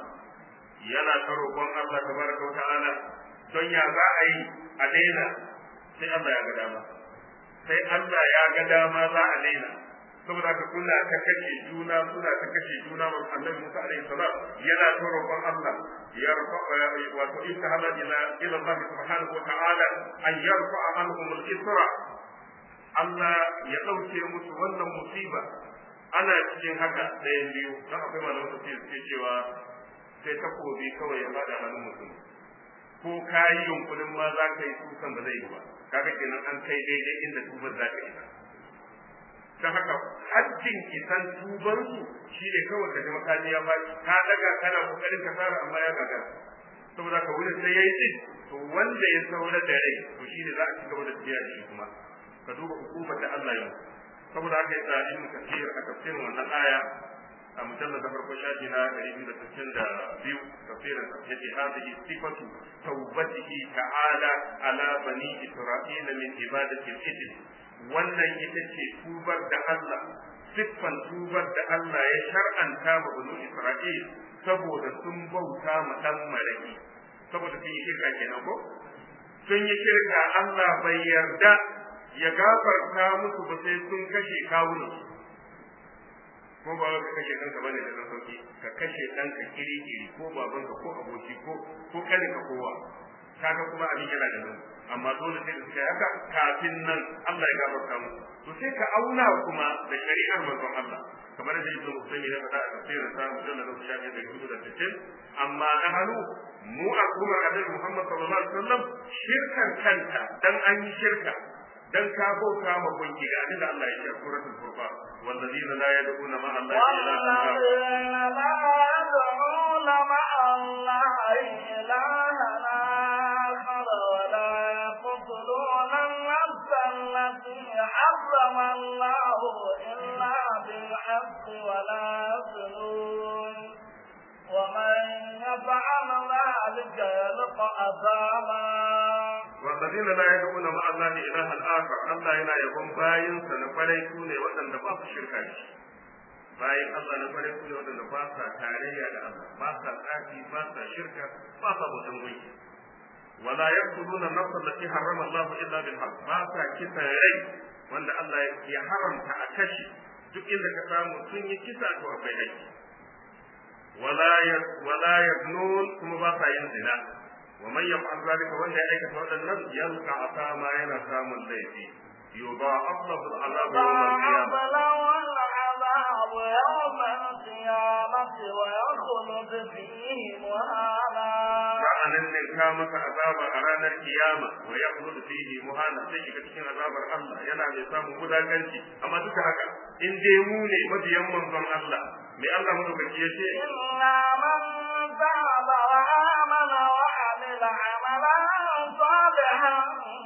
yana ta roƙon Allah tabaraka ta'ala don ya za a yi a daina sai Allah ya ga dama sai Allah ya ga dama za a daina saboda haka kuna ta kashe juna suna ta kashe juna wa annabi Musa alaihi salam yana ta roƙon Allah ya rafa wato istahala ila ila Allah subhanahu wa ta'ala an yarfa anhum al-isra Allah ya dauke musu wannan musiba ana cikin haka ɗayan biyu don akwai malaman tafsir suke cewa sai takobi kawai ya fada hannun mutum ko ka yi yunkurin ma za ka yi tukan ba zai yi ba kaga kenan an kai daidai inda tubar za ka isa ta haka hajjin isan tubansu shi ne kawai ka ji makami ya faɗi ka daga kana kokarin ka fara amma ya gagara saboda ka wurin sai yayi din to wanda ya saura da rai to shine za a ci gaba da tafiya da shi kuma ka duba hukumar da Allah ya saboda haka yasa ibn kathir a tafsirin wannan aya a mujallad da farko shafi na 262 tafsirin yace hadhihi sifatu tawbatihi ta'ala ala bani isra'ila min ibadati al-ijl wannan ita ce tubar da Allah siffan tubar da Allah ya shar'anta ma bani Isra'il saboda sun bauta ma dan maraki saboda sun yi shirka kenan ko sun yi shirka Allah bai yarda ya gafarta musu ba sai sun kashe kawunan ko ba ka kashe kanka bane da dan sauki ka kashe ɗanka kiri kiri ko babanka ko aboki ko ko kare ka kowa kaga kuma abin yana da nan amma dole sai da suka yi haka kafin nan Allah ya gafarta musu to sai ka auna kuma da shari'ar manzon Allah kamar da Ibn Musayyib ya faɗa a tafsirin sa mujallal na shafi da kudu da tisin amma na hannu mu a kuma Annabi Muhammad sallallahu alaihi wasallam shirkan kanta dan an yi shirka dan ka bauta ma gunki ga abin da Allah ya ce a suratul furqan wallazina la yad'una ma Allah والذين لا يدعون مع الله إلها آخر ولا يقتلون النفس التي حرم الله إلا بالحق ولا يزنون ومن يفعل ذلك يلقى أثاما والذين لا يدعون مع الله إلها آخر الله يلا يقوم باين سنفري سوني وأن باس شركا bayan Allah na farin su ne waɗanda ba sa tarayya da Allah ba sa tsafi ba sa shirka ba sa bautan gunki wala yaqtuluna nafsa allati harrama Allah illa bil haqq ba sa kisa rai wanda Allah ya haramta a kashi duk inda ka samu sun yi kisa to akwai haƙƙi wala ya wala yaznun kuma ba sa yin zina wa man yaf'al zalika wanda ya aikata waɗannan yalqa asama yana samun laifi yudha'af lahu al'adabu yawm al-qiyamah العذاب يوم القيامة ويخلد فيه مهانا sa'anan ne ka masa azaba a ranar kiyama wa ya kudu fihi muhana sai shiga cikin azabar Allah yana mai samun gudaganci amma duka haka in dai mu ne mabiyan manzon Allah mai Allah madaukaki ya ce إلا من تاب وآمن وعمل عملا صالحا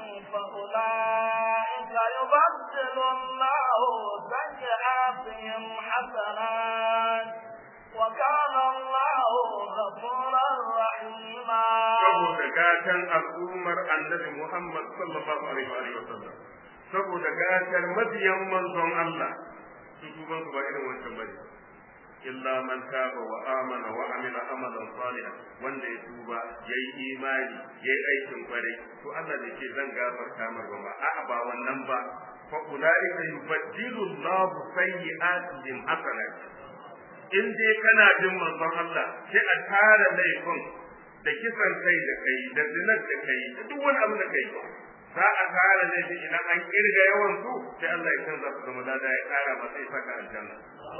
فأولئك يبدل الله سيئاتهم حسنات وكان الله غفورا رحيما saboda gatan al'ummar annabi Muhammad sallallahu alaihi wa sallam saboda gatar mabiyan manzon Allah su tuban su ba irin wancan bane illa man taba wa amana wa amila amalan salihan wanda ya tuba yayi imani yayi aikin kware to Allah ne ce zan gafarta mar ba a'a ba wannan ba fa ulaika yubaddilu Allah sayyi'atihim hasanat in dai kana jin manzon Allah sai a tara laifin da kisan kai da kai da zinar da kai da duk wani abu da kai za a tara laifi idan an kirga yawan su sai Allah ya canza su zama lada ya kara masa ya saka aljanna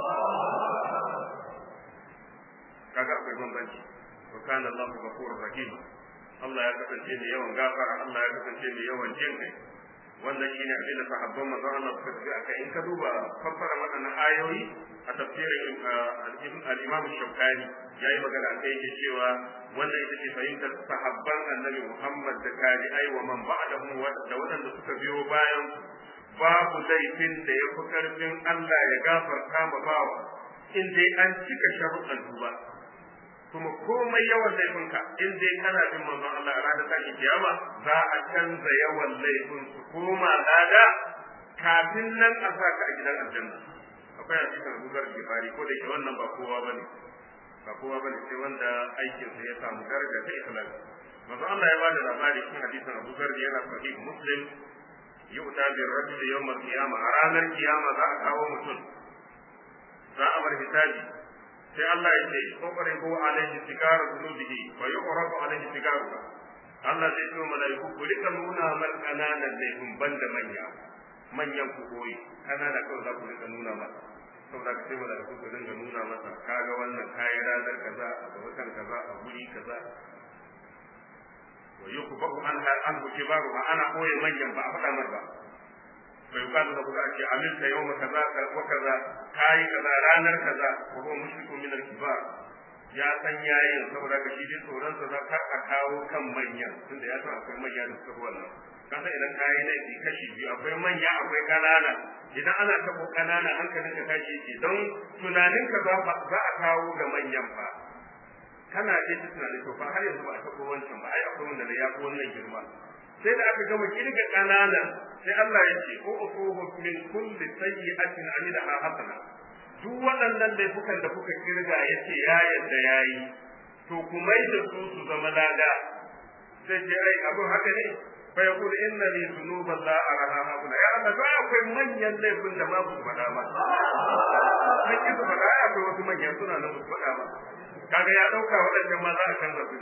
kaga akwai bambanci wa kana Allahu ghafurur rahim Allah ya kasance mai yawan gafara Allah ya kasance mai yawan jin kai wannan shine abin da sahabban manzon Allah suka tafi akai in ka duba fassara waɗannan ayoyi a tafsirin al-Imam Shawkani yayi magana akai yake cewa wannan ita ce fahimtar sahabban Annabi Muhammad da tabi'ai wa man ba'dahum da waɗanda suka biyo bayan babu laifin da ya fi karfin Allah ya gafarta ma bawa in dai an cika sharuɗan duba kuma komai yawan laifinka in dai kana bin manzon Allah a ranar tashin kiyama za a canza yawan laifin su koma lada kafin nan a sa ka a gidan aljanna akwai hadisin Abu Zar Gifari ko da ke wannan ba kowa bane ba kowa bane sai wanda aikin sa ya samu daraja ta ikhlas manzon Allah ya ba da labari cikin hadisin Abu Zar yana sahih Muslim yu'ta bi rajuli yawm al-qiyama a ranar kiyama za a kawo mutum za a bar hisabi sai Allah ya ce kokare ko alaihi sigara zunubihi wa yuqrabu alaihi sigaru Allah zai ce malaiku ku rika nuna mar kananan laifin banda manya manyan ku koyi kanana kawai za ku rika nuna masa saboda ka sai malaiku ku dinga nuna masa kaga wannan kayi ranar kaza a watan kaza a guri kaza wa yuqbahu an an kibaru ana koyi manyan ba a faɗa mar ba bai yuqalu lahu da ake amilta yawma kaza wa kaza kai kaza ranar kaza wa huwa mushriku min al-kibar ya san yayin saboda ka shi dai tsoron sa za kar a kawo kan manya tunda ya san akwai manya da suka wannan kasa idan ka yi laifi kashi biyu akwai manya akwai ƙanana idan ana taɓo ƙanana hankalin ka tashi yake don tunanin ka za a kawo ga manyan fa kana ce ta tunanin to fa har yanzu ba a taɓo wancan ba ai akwai wanda ya fi wannan girma sai da aka gama kirga ƙananan sai Allah ya ce ko uquhu min kulli sayyi'atin amilaha hasana duk waɗannan laifukan da kuka kirga yace ya yadda yayi to ku mai da su su zama lada sai ce ai abin haka ne fa yaqulu inna li dhunuban la araha hauna ya Allah to akwai manyan laifin da ma su faɗa ba sai ki su faɗa akwai wasu manyan suna nan su faɗa ba kaga ya dauka waɗannan ma za a canza su ne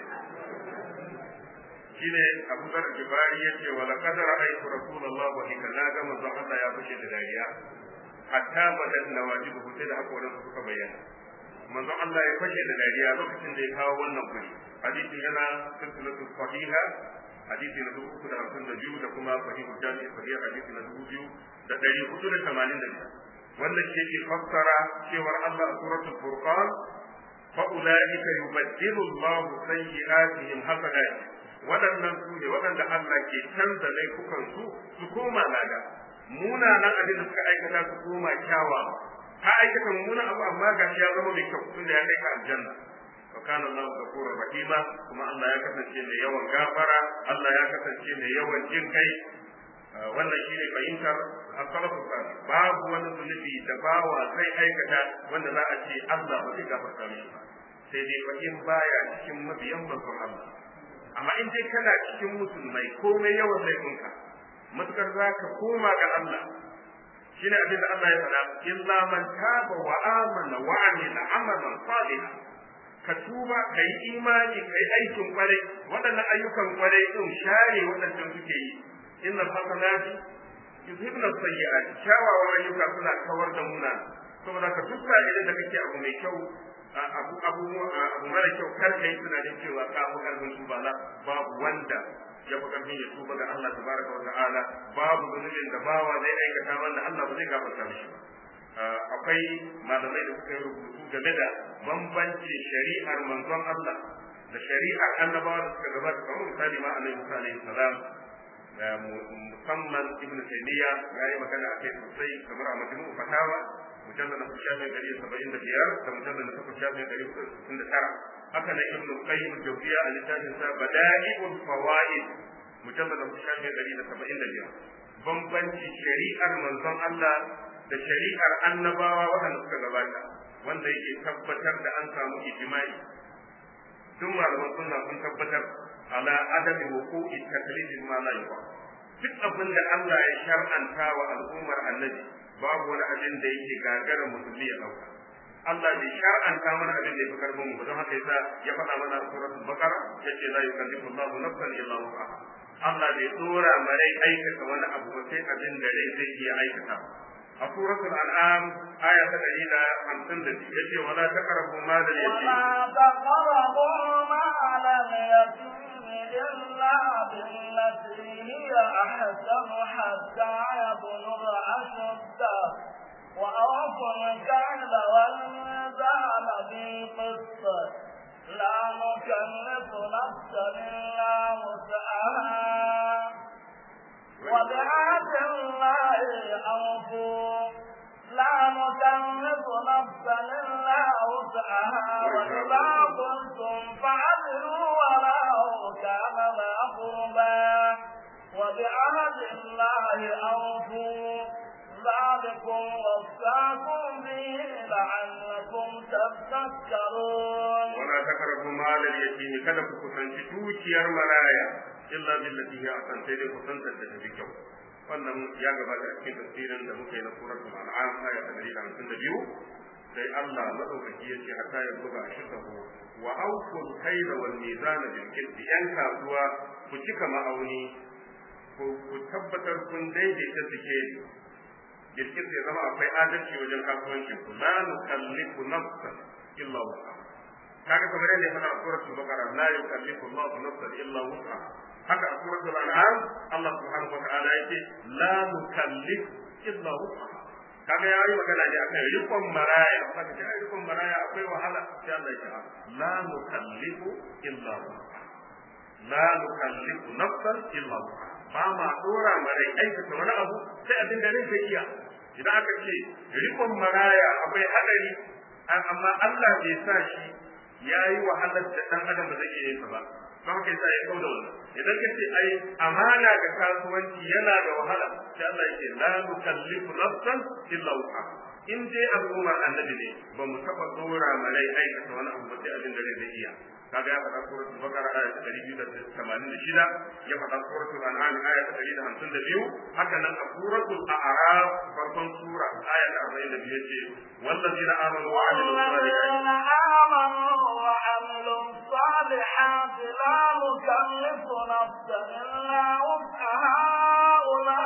shine Abu Dhar Jibari yace wala qad ra'aytu Rasulullah wa kana ga manzon Allah ya fashe da dariya hatta badan nawajibu sai da hakoran su suka bayyana manzon Allah ya fashe da dariya lokacin da ya kawo wannan guri hadisin yana silsilatu sahiha hadisi na dubu uku da hamsin da biyu da kuma sahihu jami'i sahih hadisi na dubu biyu da ɗari hudu da tamanin da biyar wannan shi yake fassara cewar Allah a suratul furqan fa ulaika yubaddilu Allahu sayyi'atihim hasanat waɗannan su ne waɗanda Allah ke canza laifukan su su koma lada munanan abin da suka aikata su koma kyawa ka aikata mummunan abu amma gashi ya zama mai kyau tunda ya kai ka aljanna wa kana Allahu ghafurur rahima kuma Allah ya kasance mai yawan gafara Allah ya kasance mai yawan jin kai wannan shine fahimtar as-salafu salih babu wani zunubi da bawa zai aikata wanda za a ce Allah ba zai gafarta mishi ba sai dai fa in baya cikin mabiyan manzon Allah amma in dai kana cikin musulmai komai yawan laifinka matukar za ka koma ga Allah shine abin da Allah ya faɗa illa man taba wa amana wa amila amalan salihan ka tuba ka yi imani ka yi aikin kwarai waɗannan ayyukan kwarai ɗin share waɗancan suke yi inna hasanati yuzhibna sayyi'ati kyawawan ayyuka suna kawar da muna saboda ka duk sa'ilin da kake abu mai kyau abu abu abu mara kyau kar kai tunanin cewa ka fi karfin tuba la babu wanda ya fi karfin ya tuba ga Allah tabaraka wa ta'ala babu zunubin da bawa zai aikata wanda Allah ba zai gafarta mishi ba akwai malamai da suka yi rubutu game da bambanci shari'ar manzon Allah da shari'ar annabawa da suka gabata kamar misali ma annabi Musa alaihi salam musamman ibn taymiya ya yi magana akai sosai kamar a majmu'u fatawa mujallal na shafi gari saba'in da biyar da mujallal na takwas shafi gari sittin da tara haka na ibn qayyim jawziya a littafin sa bada'iul fawaid mujallal na shafi gari da saba'in da biyar bambanci shari'ar manzon Allah da shari'ar annabawa waɗanda suka gabata wanda yake tabbatar da an samu ijma'i duk malaman sunna sun tabbatar ala adami wuqu'i taklif ma la yuqa duk abin da Allah ya shar'anta wa al'ummar annabi babu wani abin da yake gagara musulmi ya dauka Allah bai shar'anta mana abin da yake karfin mu don haka yasa ya faɗa mana a suratul baqara yace la yukallifu Allahu nafsan illa wus'aha Allah bai dora marai aikata wani abu ba sai abin da rai zai iya aikata a suratul an'am aya ta 150 yace wala taqrabu mal al-yatim ولا تقربوا مال اليتيم kada ku kusanci dukiyar maraya illa billati hiya asan sai dai kusantar da tafi kyau wannan ya gabata a cikin tafsirin da muka yi na suratul an'am aya ta 152 sai Allah madaukaki yace hatta ya buga ashirkahu wa awful kayla wal mizan bil qisti yan kasuwa ku cika ma'auni ku tabbatar kun daidaita suke bil qisti ya zama akwai adalci wajen kasuwanci ku la nukallifu nafsan illa wusa kaga kamar yadda ya faɗa a suratul baqara la yukallifu Allahu nafsan illa wusa haka a suratul an'am Allah subhanahu wa ta'ala yake la nukallif illa wusa kaga yayi magana ne akan rikon maraya kaga ce ai rikon maraya akwai wahala sai Allah ya ce la nukallifu illa la nukallifu nafsan illa ba ma dora marai aikata wani abu sai abin da zai iya idan aka ce rikon maraya akwai hadari amma Allah bai sa shi yayi wahalar da dan adam ba zai iya yin ba don haka yasa ya kauda wannan idan ka ce ai amana ga kasuwanci yana da wahala sai Allah yake la nukallifu nafsan illa wusa in dai al'umma annabi ne ba mu taba dora malai aikata wani abu sai abin da zai iya kaga ya faɗa suratul baqara aya ta 286 ya faɗa suratul an'am aya ta 152 haka nan a suratul a'raf farkon sura aya ta 42 yace wallazina amanu wa amilus salihati والذين آمنوا وعملوا الصالحات لا نكلف نفسا إلا وسعها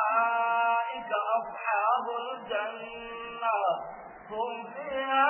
أولئك أصحاب الجنة هم فيها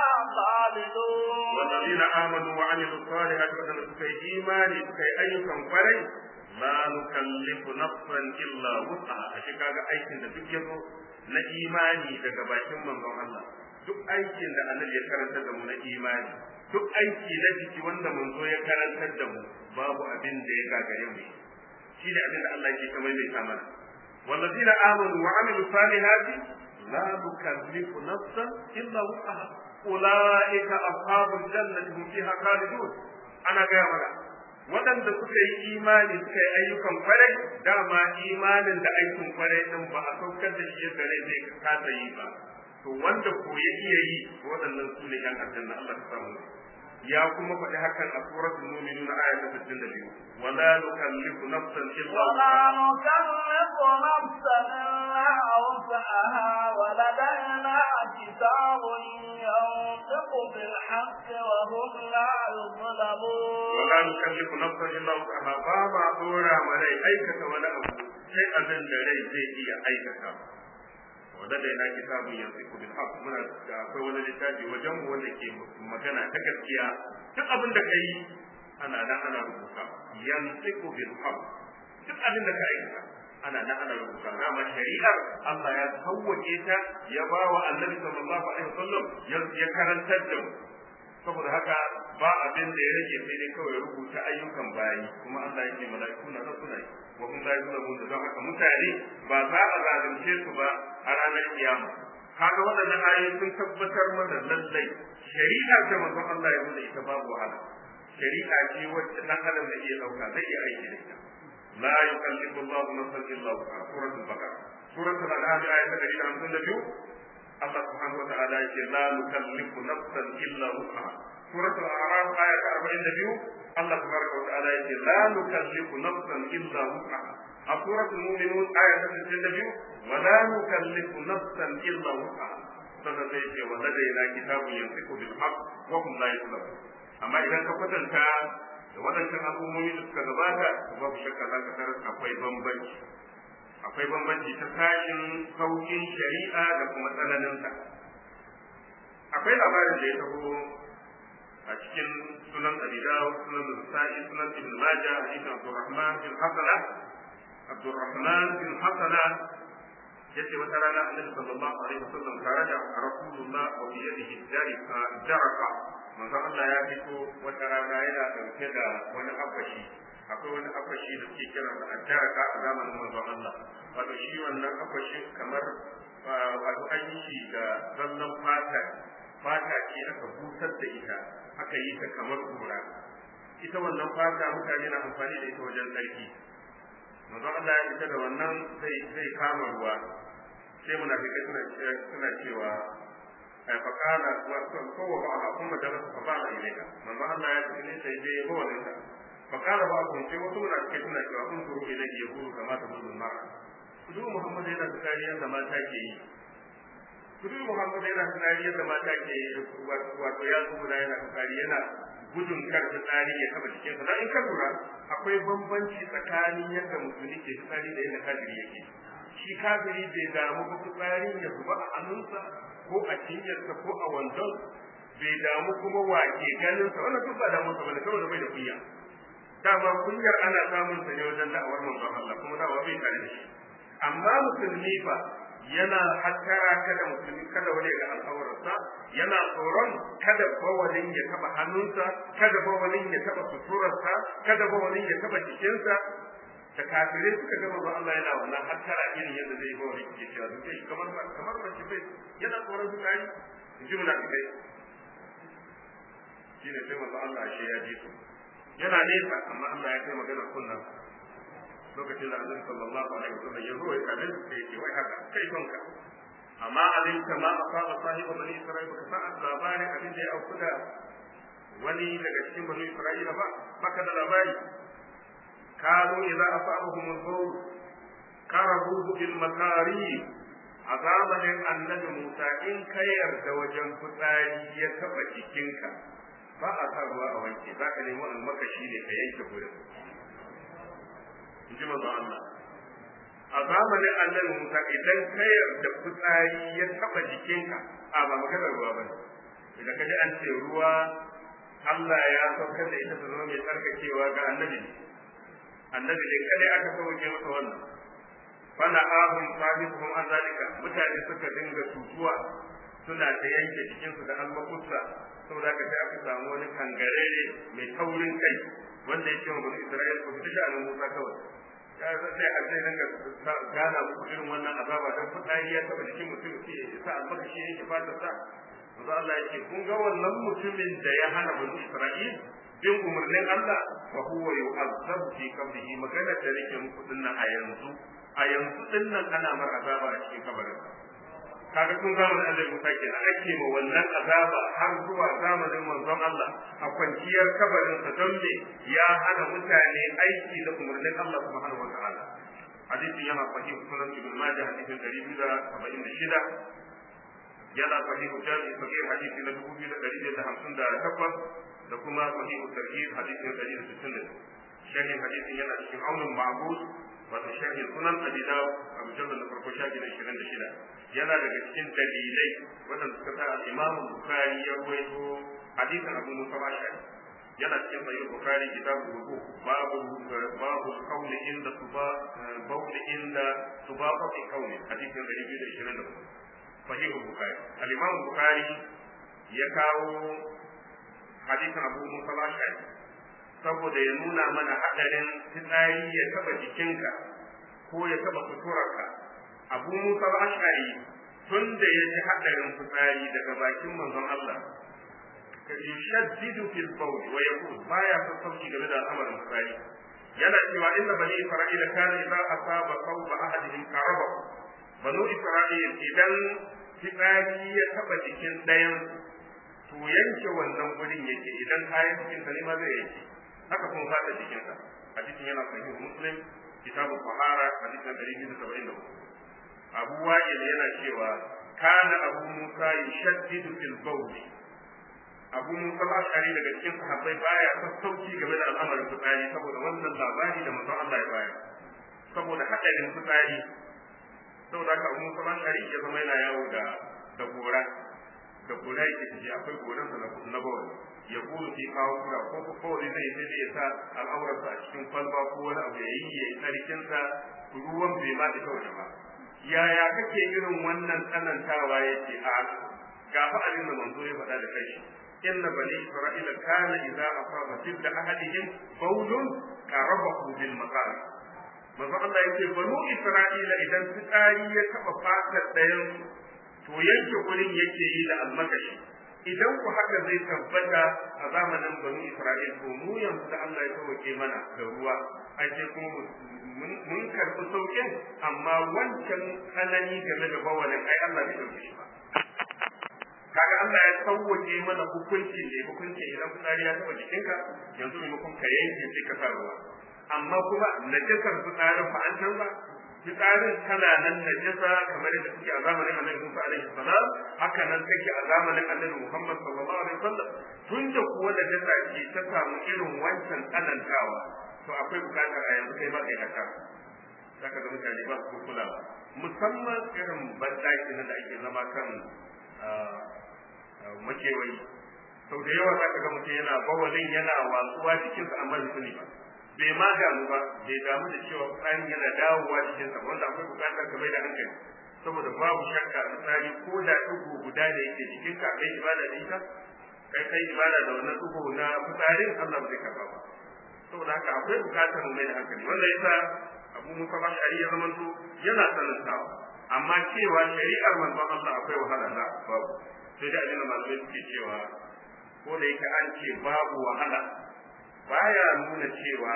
خالدون والذين آمنوا وعملوا الصالحات وكانوا سكي إيماني سكي أيكم فري لا نكلف نفسا إلا وسعها أشي كاغا أيكن da duk yazo na imani daga bakin manzon Allah duk aikin da annabi ya karanta da mu na imani duk aiki na jiki wanda manzo ya karantar da mu babu abin da ya gagare mu shi ne abin da Allah yake kamar mai kamana والذين آمنوا وعملوا الصالحات لا نكلف نفسا إلا وسعها أولئك أصحاب الجنة هم فيها خالدون أنا gaya mana waɗanda suka yi imani suka yi ayyukan kwarai dama imanin da aikin kwarai din ba a saukar da shi yadda rai zai kasa yi ba to wanda ko ya iya yi waɗannan su ne yan aljanna Allah ta samu ya kuma faɗi hakan a suratul mu'minun aya ta 62 wala nukallifu nafsan illa ولا نكلف نفسا إلا وسعها ولدينا كتاب ينطق بالحق وهم لا يظلمون wala nukallifu nafsan illa wusaha ba ma dora ma rai aikata wani abu sai abin da rai zai iya aikata wanda da yana kitabun yanzu bil haqq muna da akwai wani littafi wajen mu wanda ke magana ta gaskiya duk abin da kai ana nan ana rubuta yanzu bil haqq duk abin da ka aikata ana nan ana rubuta dama shari'ar Allah ya sauwake ta ya ba wa annabi sallallahu alaihi wasallam ya karantar da mu saboda haka ba abin da ya rage sai dai kawai rubuta ayyukan bayi kuma Allah yake mala'iku na nan suna yi wa kun la yuzlamun da don haka mutane ba za a zalunce su ba a ranar kiyama kaga waɗannan ayoyi sun tabbatar mana lallai shari'a da manzon Allah ya zo da ita babu wahala shari'a ce wacce dan adam da iya dauka zai iya aiki da ita la yukallifu Allahu nafsan illa wus'aha suratul baqara suratul an'am ayat 152 Allah subhanahu wa ta'ala yake la nukallifu nafsan illa wus'aha suratul a'raf aya ta 42 Allah subhanahu wa ta'ala yake la nukallifu nafsan illa wus'aha a suratul mu'minun aya ta 62 wa la nukallifu nafsan illa wus'aha sannan sai yake wa ladaina kitabun yantiqu bil haqq wa hum la yuzlamun amma idan ka kwatanta da waɗancan al'ummomi da suka gabata babu shakka za ka tarar akwai bambanci akwai bambanci ta sashin saukin shari'a da kuma tsananinsa akwai labarin da ya taho a cikin sunan abidaw sunan nasa'i sunan ibn majah hadith abdurrahman bin hasana abdurrahman bin hasana yace wata rana annabi sallallahu alaihi wasallam tare da rasulullah wa bi yadihi jaraka manzo Allah ya fito wata rana yana dauke da wani abashi akwai wani akwashi da suke kira da addaraka a zamanin manzon Allah wato shi wannan akwashi kamar wato an yi shi da zallan fata fata ce aka busar da ita aka yi ta kamar kura ita wannan fata mutane na amfani da ita wajen tsarki manzon Allah ya fita da wannan zai zai kama ruwa sai munafikai suna suna cewa ai fa kana wa kowa ba a kuma da fa ba ilaika manzon Allah ya fita ne sai dai ya bawa ta فقال بعضهم sai wasu na cikin suna cewa kun turu idan ya guru kama ta gudun mara kudu muhammad yana tsari yadda mata ke yi kudu muhammad yana tsari yadda mata ke yi wato ya tsura yana tsari yana gudun kar tsari ya taba cikin sa in ka lura akwai bambanci tsakanin yadda musulmi ke tsari da yadda kafiri yake shi kafiri bai damu ba tsarin ya zuba a hannunsa ko a cinyarsa ko a wandon bai damu kuma wake ganin sa wannan duk ba damu sa bane saboda bai da kunya dama kunyar ana samun ta ne wajen da'awar manzon Allah kuma da'awa bai tare da shi amma musulmi fa yana hattara kada musulmi kada wani ga al'aurarsa yana tsoron kada bawalin ya taba hannunsa kada bawalin ya taba suturarsa kada bawalin ya taba jikinsa da kafirai suka gama ba Allah yana wannan hattara irin yadda zai bawalin ke cewa duk shi kamar kamar mace bai yana tsoron su kai ji mu da kai shine sai manzo Allah shi ya ji su yana nesa amma Allah ya kai magana kunnan lokacin da Annabi sallallahu alaihi wasallam ya zo ya kalle su sai ce wai haka kai tonka amma alin kama asaba sahibu bani isra'ila ka san labarin abin da ya auku da wani daga cikin bani isra'ila ba baka da labari kanu idza asabahum al-bawl karahu bil makari a zamanin annabi Musa in ka yarda wajen fitsari ya taba jikinka ba a sa ruwa a wanke za ka nemi almakashi ne ka yanke gurin in ji manzo Allah a zamanin annabi Musa idan ka yarda fitsari ya taba jikinka a ba maganar ruwa ba idan ka ji an ce ruwa Allah ya saukar da ita ta zama mai tsarkakewa ga annabi annabi ne kadai aka sauke masa wannan fana ahun sahibuhum an zalika mutane suka dinga tutuwa suna ta yanke jikinsu da almakusa saboda haka sai aka samu wani kangarere mai taurin kai wanda ya ce wa bani Isra'il ku fita sha'anin Musa kawai ya sai a sai dinga gana muku irin wannan azaba dan fitsari ya taba jikin mutum sai ya sa almakashi ne ke fata sa manzo Allah ya ce kun ga wannan mutumin da ya hana bani Isra'il bin umarnin Allah fa huwa yu'azzabu fi qabrihi magana da nake muku dinnan a yanzu a yanzu dinnan ana mar azaba a cikin kabarin kaga kun zamanin Allah Musa kenan ake ma wannan azaba har zuwa zamanin manzon Allah a kwanciyar kabarin sa don me ya hana mutane aiki da umarnin Allah subhanahu wa ta'ala hadisin yana sahih sunan ibn majah hadisin 276 yana sahih jami sahih hadisi na 2158 da kuma sahih tarhib hadisin 160 shahin hadisin yana cikin aunin ma'bud wato sharhin sunan abi dawud a mujallar da farko shafi na 26 yana daga cikin dalilai wadanda suka sa imam bukhari ya rawaito hadisin abu musa ashari yana cikin sahih bukhari kitabu rubu babu babu qawli inda tuba bawli inda tuba fi qawli hadisin 224 sahih bukhari al-imam bukhari ya kawo hadisin abu musa ashari saboda ya nuna mana haɗarin fitsari ya taɓa jikinka ko ya taɓa suturarka abu musa ashari tun da ya ji haɗarin fitsari daga bakin manzon Allah ka yushaddidu fil bawl wa yaqul baya sassauci game da al'amarin fitsari yana cewa inna bani isra'ila kana idza asaba qawba ahadihim qaraba banu isra'ila idan fitsari ya taɓa jikin ɗayan to yanke wannan gurin yake idan kayan cikin ne ma zai yanke haka kuma fata jikinsa hadisin yana sahih muslim kitabu tahara hadisin 274 abu wa'il yana cewa kana abu musa yashaddidu fil bawl abu musa al-ashari daga cikin sahabbai baya sassauci game da al'amarin fitsari saboda wannan labari da manzon Allah ya bayar saboda hadarin fitsari saboda haka abu musa al-ashari ya zama yana yawo da da gora da gora yake ji akwai goran sa na bawali ya kuru fi kawo kura ko ko kawai zai sai da ya sa al'aurarsa a cikin kwalba ko wani abu ya yi ya yi tsarkinsa ruwan bai ma da kawai ba yaya kake irin wannan tsanantawa yake a gafa abin da manzo ya faɗa da kai inna bani isra'ila kana idza asaba jidda ahadihim bawlun qarabahu bil maqam manzo Allah yake banu isra'ila idan fitsari ya taba fatar ɗayan to yanke gurin yake yi da almakashi idan ku haka zai tabbata a zamanin banu Isra'il to mu yanzu da Allah ya sauke mana da ruwa ai sai kuma mun karɓi saukin amma wancan tsanani game da bawalin ai Allah bai dauke shi ba kaga Allah ya sauke mana hukunci ne hukunci idan fitsari ya taba jikinka yanzu maimakon ka yanke sai ka sa ruwa amma kuma najasar fitsarin ba an canza fitsarin tana nan najasa kamar yadda take a zamanin Annabi Musa alaihi salam haka nan take a zamanin Annabi Muhammad sallallahu alaihi wasallam tun da kuwa najasa ce ta samu irin wancan tsanantawa to akwai bukatar a yanzu kai ma kai haka zaka ga mutane ba su kula musamman irin bandaki da ake zama kan makewayi sau da yawa zaka ga mutum yana bawalin yana watsuwa jikinsa amma bai sani ba bai ma damu ba bai damu da cewa tsarin yana dawowa cikin sa wanda akwai bukatar ka mai da hankali saboda babu shakka fitsari ko da ɗigo guda da yake jikin ka kai ibada da ita kai kai ibada da wannan ɗigo na fitsarin Allah ba zai karba ba saboda haka akwai bukatar mu mai da hankali wanda yasa Abu Musa Ash'ari ya zamanto yana sanantawa amma cewa shari'ar manzon Allah akwai wahala da babu sai da abin da malamai suke cewa ko da yake an ce babu wahala baya nuna cewa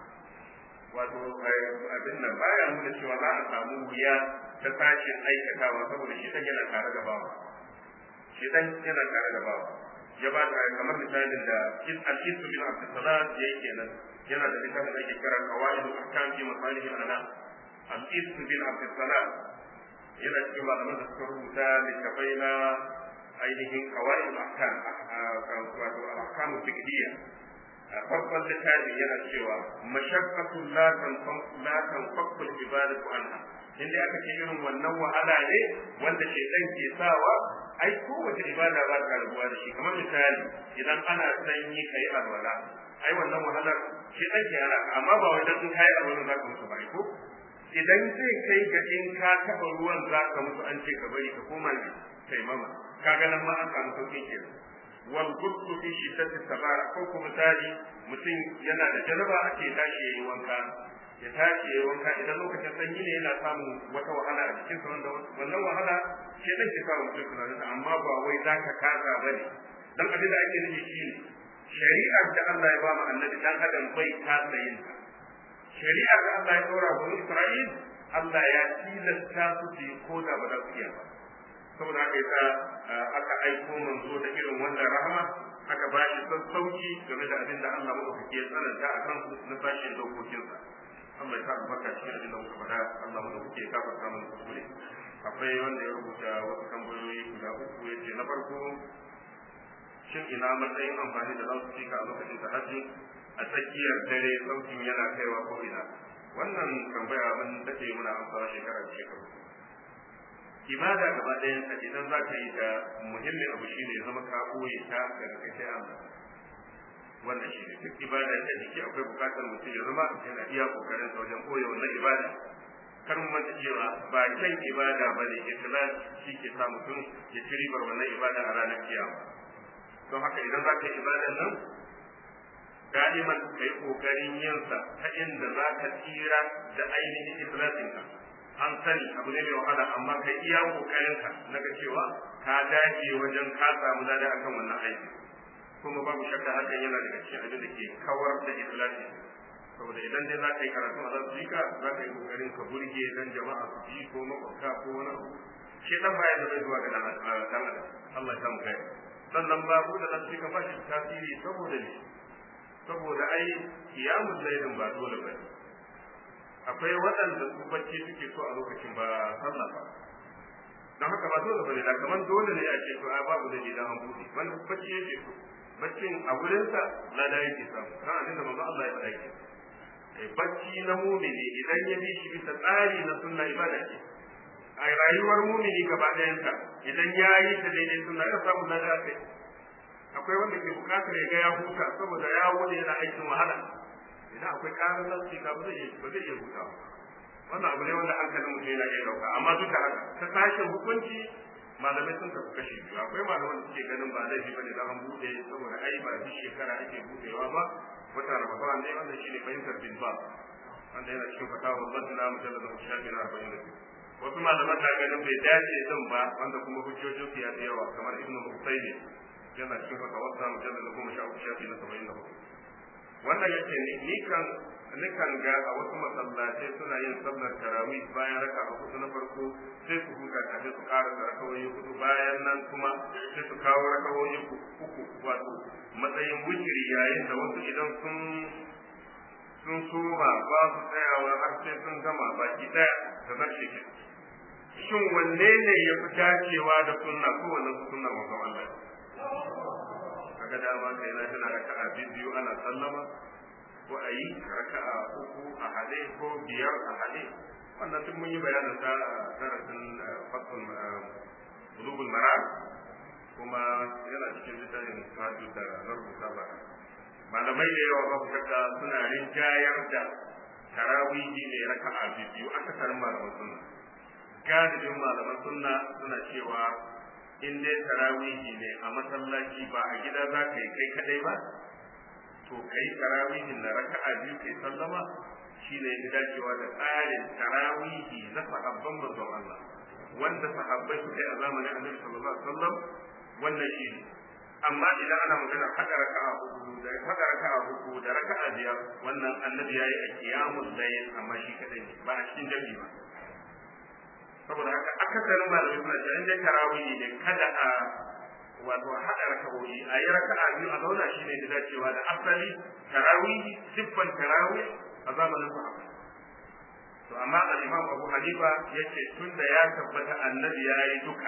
wato abin nan baya nuna cewa za a samu wuya ta sashin aikatawa saboda shi dan yana tare da bawa shi dan yana tare da bawa ya ba ta kamar misalin da al-Isu bin Abdussalam ya yi kenan yana da littafin da ake kira Qawaid al-Ahkam fi Masalih al-Anam al-Isu bin Abdussalam yana cikin malaman da suka rubuta littafai na ainihin Qawaid al-Ahkam wato al-Ahkam al-Fiqhiyya a farkon littafin yana cewa mashaqqatu la tanfaqu la tanfaqu al-ibadatu anha inda aka ce irin wannan wahala ne wanda shedan ke sawa ai kowace ibada ba ta rabuwa da shi kamar misali idan ana sanyi kai alwala ai wannan wahalar shedan ke yana amma ba wajen in kai alwala za ka mutu ba ko idan zai kai ga in ka taba ruwan za ka mutu an ce ka bari ka koma ne kai mama kaga nan ma an samu sauƙin kenan wal guslu fi shiddati sabara ko kuma misali mutum yana da janaba ake tashi yayi wanka ya tashi yayi wanka idan lokacin sanyi ne yana samun wata wahala a cikin wanda wannan wahala ke dan ke sa mutum tunanin amma ba wai zaka kasa bane dan abin da ake nufi shine shari'ar da Allah ya ba mu annabi dan adam bai kasa yin ta shari'ar da Allah ya dora wa Isra'il Allah ya tilasta su su yi ko da ba za su iya ba saboda haka yasa aka aiko manzo da irin wannan rahama aka ba shi sassauci game da abin da Allah madaukake ya tsananta a kan na sashen dokokinsa Allah ya sa albarka cikin abin da muka faɗa Allah madaukake ya kafa samun kuskure akwai wanda ya rubuta wasu tambayoyi guda uku ya ce na farko shin ina matsayin amfani da loudspeaker a lokacin tahajjud a tsakiyar dare sautin yana kaiwa ko ina wannan tambaya mun dade muna amsawa shekara da shekaru ibada gaba ɗayan ka idan za ka yi ta muhimmin abu shine ya zama ka ɓoye ta daga kai sai Allah wannan shi ne duk ibada ta jiki akwai bukatar mutum ya zama yana iya kokarin sa wajen ɓoye wannan ibada kar mu manta cewa ba kyan ibada ba ne ikhlas shi ke sa mutum ya ci ribar wannan ibada a ranar kiyama don haka idan za ka yi ibadan nan da'iman ka yi kokarin yinsa ta inda za ka tsira da ainihin ikhlasinka an sani abu ne mai wahala amma kai iya kokarin ka na ga cewa ka dace wajen ka samu lada akan wannan aiki kuma babu shakka hakan yana daga cikin abin da ke kawar da ikhlasi saboda idan dai za ka yi karatu a zasu yi ka za ka yi kokarin ka burge dan jama'a su ji ko makwabta ko wani abu shi dan baya da zai zuwa ga dan adam Allah ya samu kai sannan babu da dan ka bashi tasiri saboda ne saboda ai kiyamul lailin ba dole ba ne akwai waɗanda su bacci suke so a lokacin ba sallah ba don haka ba dole bane da kamar dole ne a ce to a babu da idan an buɗe wanda bacci yake so baccin a wurinsa lada yake samu kan abin da manzo Allah ya faɗa ke eh bacci na mumini idan ya bi shi bisa tsari na sunna ibada ce a rayuwar mumini gaba ɗayanta idan ya yi ta daidai sunna ya samu lada kai akwai wanda ke bukatar ya ga ya huta saboda ya wuce yana aikin wahala idan akwai karin nafsi ka ba zai iya ba zai iya hutawa wannan abu ne wanda hankalin mutum yana iya dauka amma duk da haka ta sashen hukunci malamai sun tafi kashi biyu akwai malaman da suke ganin ba laifi bane da an bude saboda ai ba duk shekara ake budewa ba wata ramadan ne wanda shine fahimtar bin ba wanda yana cikin fatawa masana mujallad na shafi na arba'in da biyu wasu malaman na ganin bai dace din ba wanda kuma hujjojin su ya fi yawa kamar ibnu Husayni yana cikin fatawa sa mujallad na goma sha uku shafi na saba'in da hudu wannan yake ni kan nikan ga a wasu masallatai suna yin sallar tarawih bayan raka a kusa na farko sai su huta kafin su ƙara da rakawoyi hudu bayan nan kuma sai su kawo rakawoyi uku wato matsayin wujiri yayin da wasu idan sun sun soma ba su tsayawa har sai sun gama baki ɗaya da zarce ke shin wanne ne ya fi dacewa da sunna ko wannan sunna manzon Allah kaga dama kai na tana raka'a biyu ana sallama ko a yi raka'a uku a hade ko biyar a hade wannan duk mun yi bayanin sa a darasin fasul bulugul mara kuma yana cikin littafin sadu da na rubuta ba malamai da yawa babu shakka suna rinjayar da tarawihi ne raka'a biyu aka karin malaman sunna galibin malaman sunna suna cewa in dai tarawihi ne a masallaci ba a gida za ka yi kai kadai ba to kai tarawihin na raka'a biyu kai sallama shine ya dacewa da tsarin tarawihi na sahabban manzon Allah wanda sahabbai suka yi a zamanin Annabi sallallahu alaihi wasallam wannan shi ne amma idan ana magana hada raka'a hudu da hada raka'a hudu da raka'a biyar wannan Annabi yayi a qiyamul layl amma shi kadai ba a cikin jami'i ba saboda haka akasarin malamai suna cewa in dai tarawihi ne kada a wato haɗa raka'o'i a yi raka'a biyu a zauna shi ne da dacewa da asali tarawihi siffan tarawih a zamanin sahabbai to amma al-imam Abu Hanifa yace tunda ya tabbata annabi ya yi duka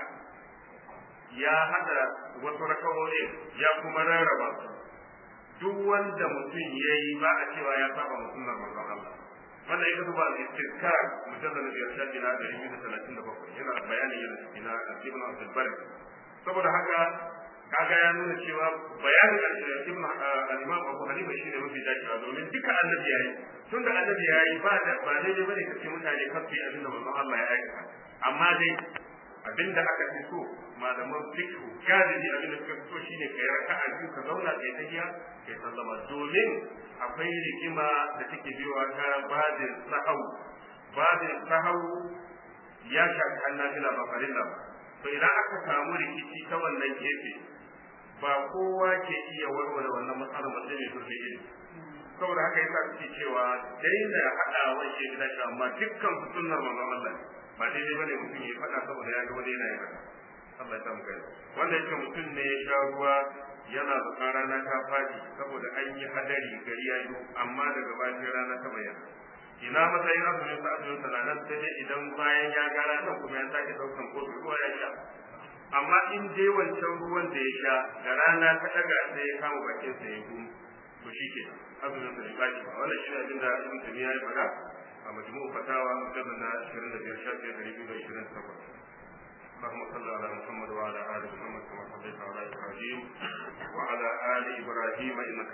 ya haɗa wasu raka'o'i ya kuma rarraba su duk wanda mutum ya yi ba a cewa ya saba wa sunnar manzon Allah wannan ita duba al-istizkar mujallal biyar shafi na ɗari biyu da talatin da bakwai yana bayanin yin ina ibn Abdul Barr saboda haka kaga ya nuna cewa bayanin ibn al-Imam Abu Hanifa shine mafi dacewa domin duka annabi yayi tunda annabi yayi ba da ba daidai bane kace mutane kan su abinda manzon Allah ya aikata amma dai abinda aka fi so malaman fiqh galibi abinda suka fi so shine kai raka'a biyu ka zauna kai tahiya kai sallama domin akwai rigima da take biyowa ta badin sahau badin sahau ya shafi annabila ba farilla ba to idan aka samu rikici ta wannan gefe ba kowa ke iya warware wannan matsalar ba sai mai zurfi ilimi saboda haka yasa suke cewa daina haɗawa shi da shi amma dukkan su sunnar manzon Allah ba daidai bane mutum ya faɗa saboda ya ga wani yana yin haka Allah ya samu kai wanda yake mutum ne ya sha ruwa yana da rana ta fadi saboda an yi hadari gari ya yi amma daga bayan rana ta bayyana ina matsayin azumin sa azumin sa nan sai dai idan bayan ya ga ranar kuma ya sake daukan kofi ruwa ya sha amma in dai wancan ruwan da ya sha da rana ta daga sai ya kama bakin sa ya gum to shi ke azumin sa bai baki ba wannan shi ne abin da ibn tabiya ya faɗa a majmu'u fatawa mujallal na 25 shafi 228 اللهم صل على محمد وعلى ال محمد كما صليت على ابراهيم وعلى ال ابراهيم انك